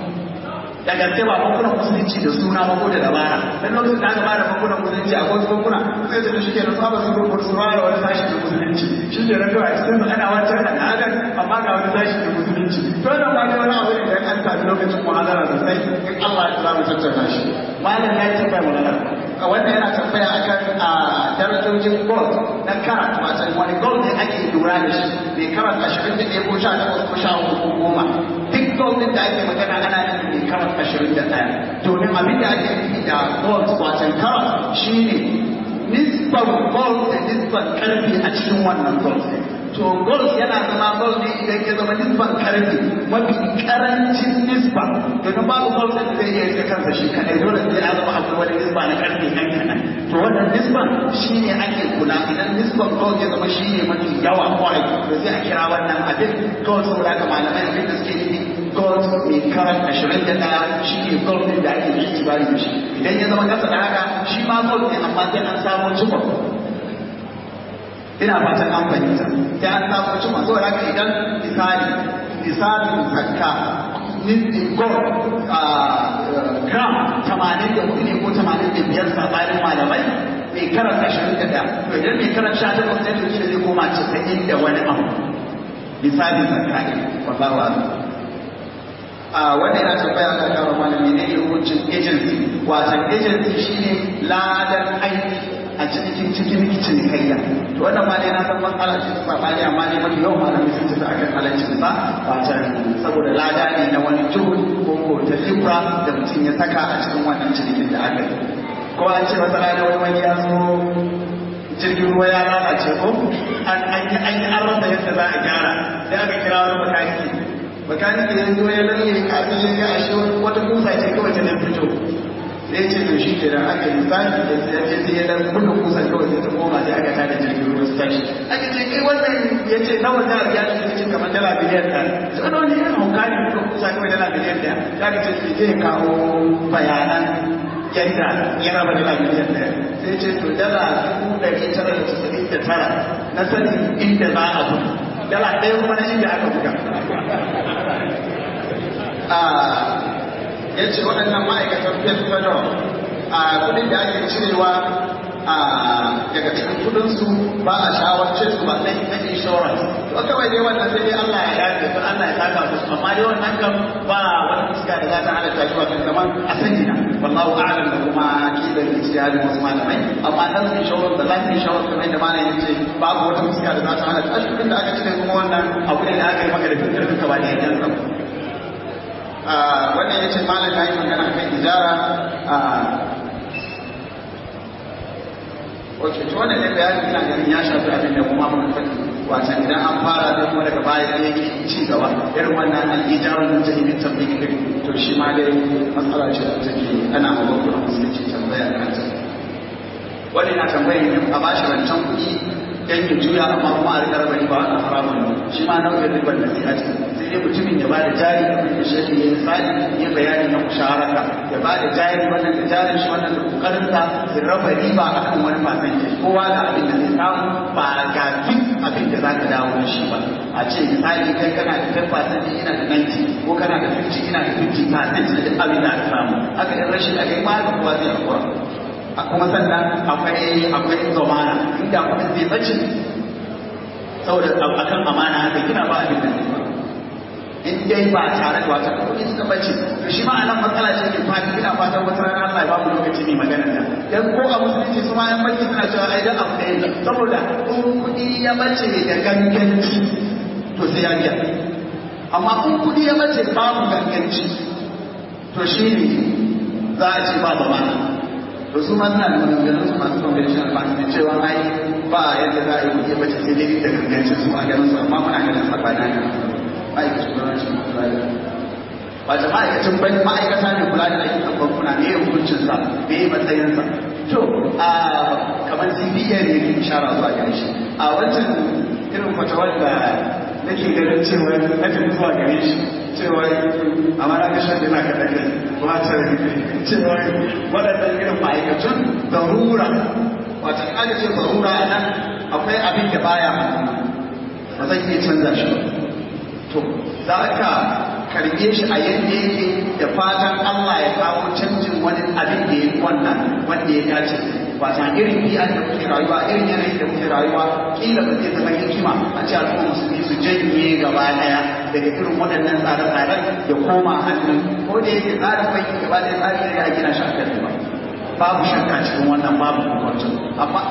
S3: da gaske ba bankunan musulunci da suna ba ko da dabara dan lokacin da aka bada bankunan musulunci a wasu bankuna sai da shi ke da saba su rubuta su fara wani sashi da musulunci shi ke rabuwa a cikin ana wancan da adam amma ga wani sashi da musulunci to nan ma dai wani abu ne da an tafi lokacin muhadara sosai in Allah ya za mu tattauna shi malam ya yi tambaya magana wannan yana tambaya akan a darajojin gold na karat wato wani gold ne ake lura da shi mai karat ashirin da ɗaya ko sha takwas ko sha uku ko goma duk gold ɗin da ake magana ana nufin mai karat ashirin da ɗaya domin abin da ake nufi da gold wato karat shine nisban gold da nisban karfi a cikin wannan gold to gold yana zama gold ne idan ya zama nisban karfi mafi karancin nisba domin babu gold da zai iya rike kansa shi kadai dole sai ya zama akwai wani nisba na karfi ɗan kaɗan to wannan nisban shine ake kula idan nisban gold ya zama shine mafi yawa kwarai to sai a kira wannan abin gold saboda haka malamai abin da suke nufi gold mai karat ashirin da ɗaya shi ne gold ɗin da ake yi bari da shi idan ya zama kasa da haka shi ma gold ne amma sai an samu cikon ina fatan an fahimta sai an samu cikon saboda haka idan misali misalin zakka gold gram tamanin da hudu ne ko tamanin da biyar sabanin malamai mai karat ashirin da ɗaya to idan mai karat sha takwas ne to shi zai koma casa'in da wani abu misali zakka ne wallahu a'lam a wanda yana tambaya ga kawo malami ne ne hukuncin agency wasan agency shine ladan aiki a cikin cikin cinikayya to wannan ma dai na san matsala ce ta sabani amma ne mafi yawan malami sun tafi akan halaccin sa wasan saboda lada ne na wani juhud ko ko ta libra da mutum ya saka a cikin wannan cinikin da aka yi ko an ce wata rana wani wani ya zo jirgin ruwa ya lalace ko an yi an yi an rasa yadda za a gyara sai aka kira wani makaniki makaniki ya zo ya lalle kafin ya ga ashe wata kusa ce kawai ta fito sai ce to shi kenan aka yi misali da sai ya ce sai ya dan buga kusa kawai sai ta koma sai aka tada jirgin ruwa su tashi aka ce kai wannan ya ce nawa za a biya shi ya ce kamar dala biliyan ɗaya sai wani wani irin hauka ne buga kusa kawai dala biliyan ɗaya ya ka ce zai kawo bayanan yadda ya raba dala miliyan ɗaya sai ce to dala dubu ɗari tara da casa'in da tara na sanin inda za a buga dala ɗaya kuma na inda aka buga ya ce waɗannan ma'aikatan federal a kudin da ake cirewa daga cikin kudinsu ba a shawarce su ba na insurance to kawai dai wannan sai dai Allah ya yafe su Allah ya saka musu amma dai wannan kan ba wani fuska da za ta halatta shi wato kamar a sani na wallahu a'lam da kuma kidan ijtihadi wasu malamai amma nan insurance da life insurance kamar da malamin yace babu wata fuska da za ta halatta shi kudin da aka cire kuma wannan abu ne da aka yi maka da fitar duka ba da yanzu wannan ya ce malam ya yi magana kan ijara ok to wannan ne bayani ina ganin ya shafi abin da kuma muka faɗi wasan idan an fara da kuma daga baya ne yake ci gaba irin wannan al-ijara da ta yi tabbiki kai to shi ma dai matsala ce da take ana mabakuna musulunci tambaya kan ta wani na tambayin yin a bashi rancen kuɗi yan ya juya amma kuma a rika raba riba a haramun shi ma nau'in ribar da sai a ce sai dai mutumin ya bada jari kamar da shi ya misali ya bayani na musharaka ya bada jari wannan da jarin shi wannan da kokarin sa ya raba riba akan wani fasan ke kowa da abin da zai samu ba ga duk abin da zaka dawo da shi ba a ce misali kai kana da 10% ina da 90 ko kana da 50 ina da 50% da duk abin da aka samu haka in rashin a kai ma da kowa zai hakura a kuma sannan akwai akwai zamana inda kuma zai bace saboda akan amana haka kina ba abin da zai ba in dai ba tare da wata kuɗi suka bace to shi ma anan matsala ce ke fati ina fatan wata rana Allah ya ba mu lokaci ne magana da dan ko a musulunci su ma yan banki suna cewa ai dan abu ɗaya saboda in kuɗi ya bace da ganganci to sai ya biya amma in kuɗi ya bace babu ganganci to shi ne za a ce ba zamana to su ma suna da maganganun su masu conventional bank da cewa ai ba yadda za a yi kuɗi bace sai dai da gangancin su a ganin su amma muna ganin sabana ne ma'aikacin gwamnatin kula da wata ma'aikacin bai ma'aikata ne kula da ayyukan bankuna ne hukuncin sa me ya matsayin sa to a kamar CBA ne ke ishara zuwa gare shi a wancan irin fatawar da nake ganin cewa na tafi zuwa gare shi cewa amma na gashin da na kaɗa kai wata cewa waɗannan irin ma'aikacin zarura wata in aka ce zarura a nan akwai abin da baya ba zan iya canza shi ba to za ka karbe shi a yadda yake da fatan Allah ya kawo canjin wani abin da ya yi wannan wanda ya dace wata irin biya da muke rayuwa irin yanayin da muke rayuwa kila ba zai zama hikima a ce al'umma musulmi su janye gaba daya daga irin waɗannan tsare-tsaren da koma hannun ko da yake tsarin banki gaba daya tsari ne da gina shi a kan ba babu shakka cikin wannan babu hukuncin amma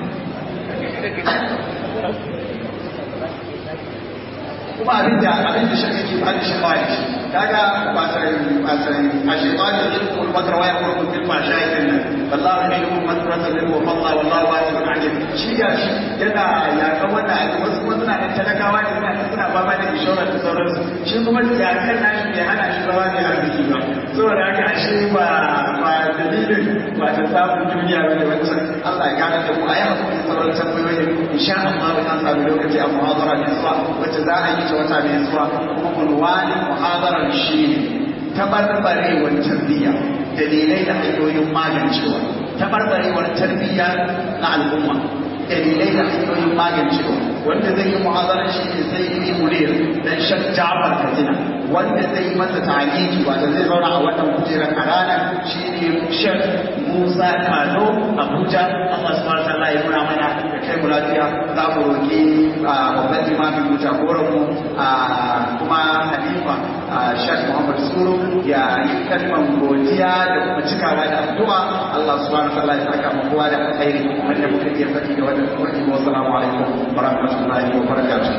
S3: kuma abin da abin da shirka ke bada shi baya shi kaga wasan wasan a shaitan da ilmu wal makar wa yakuru bil fasha idan nan wallahi ilmu madrasa lil wa falla wallahu wasi'un alim shi ga shi yana ya ga wanda a wasu kuma suna da talakawa ne suna suna ba ba da insurance da sauransu shi kuma ya kan nashi bai hana shi zama ne arziki ba saboda haka ashe ba ba dalilin ba ta samun duniya ba ne wancan Allah ya gane da mu a yi hakuri sauran sauran tambayoyin insha Allah an sami lokaci a muhadara mai zuwa wacce za a yi ta wata mai zuwa kuma unwanin muhadarar shi ne tabarbarewar tarbiyya dalilai da hanyoyin magancewa tabarbarewar tarbiyya na al'umma dalilai da hanyoyin magancewa wanda zai yi muhazarar shi ne zai yi munir dan shan jafar katina wanda zai yi masa ta'aliki wanda zai zauna a wannan kujerar a ranar shi ne shan musa kano abuja allah subhanahu wa ta'ala ya nuna mana da kai mu lafiya za mu roƙi babban limamin mu jagoran mu kuma halifa shek muhammad suru ya yi kalmar godiya da kuma cikawa da addu'a allah subhanahu wa ta'ala ya saka mu kowa da alkhairi wanda muka iya faɗi da wannan wani wa salamu alaikum wa rahmatullahi wa barakatuh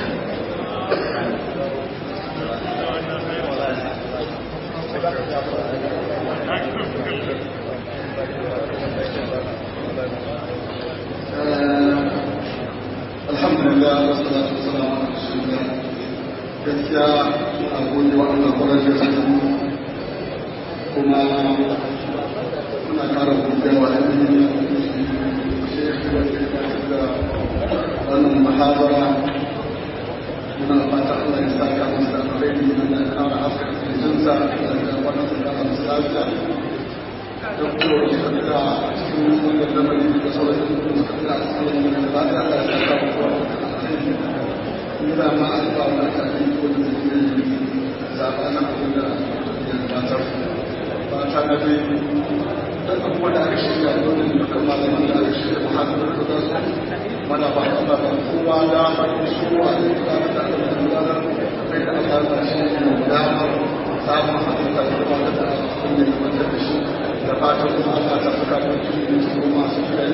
S4: alhamdulillah wasu da su sana a rasulullah gaskiya a gode wa Allah kwarar da su kuma muna kara godiya wa ɗan da wannan muhabara muna fata Allah ya sa ka musu da alkhairi da kara haska jinsa da wannan da musu lafiya da kuma da suka cikin wannan lamari da sauran da suka da cikin wannan da ta Allah ya sa ka ina ma alfa na ta yi ko da zai zaba na abin da ya gabatar ba ta na dai dan abubuwa da aka shirya dole ne dukkan malaman da aka shirya muhammadu da za su mana ba ta ba kowa da faɗin suwa da ta da aka da gudanar kai da aka da shi ne damar samun haɗin da kuma da ta kunne da wanda da shi da fatan kuma Allah ta saka da su ne su masu kiyaye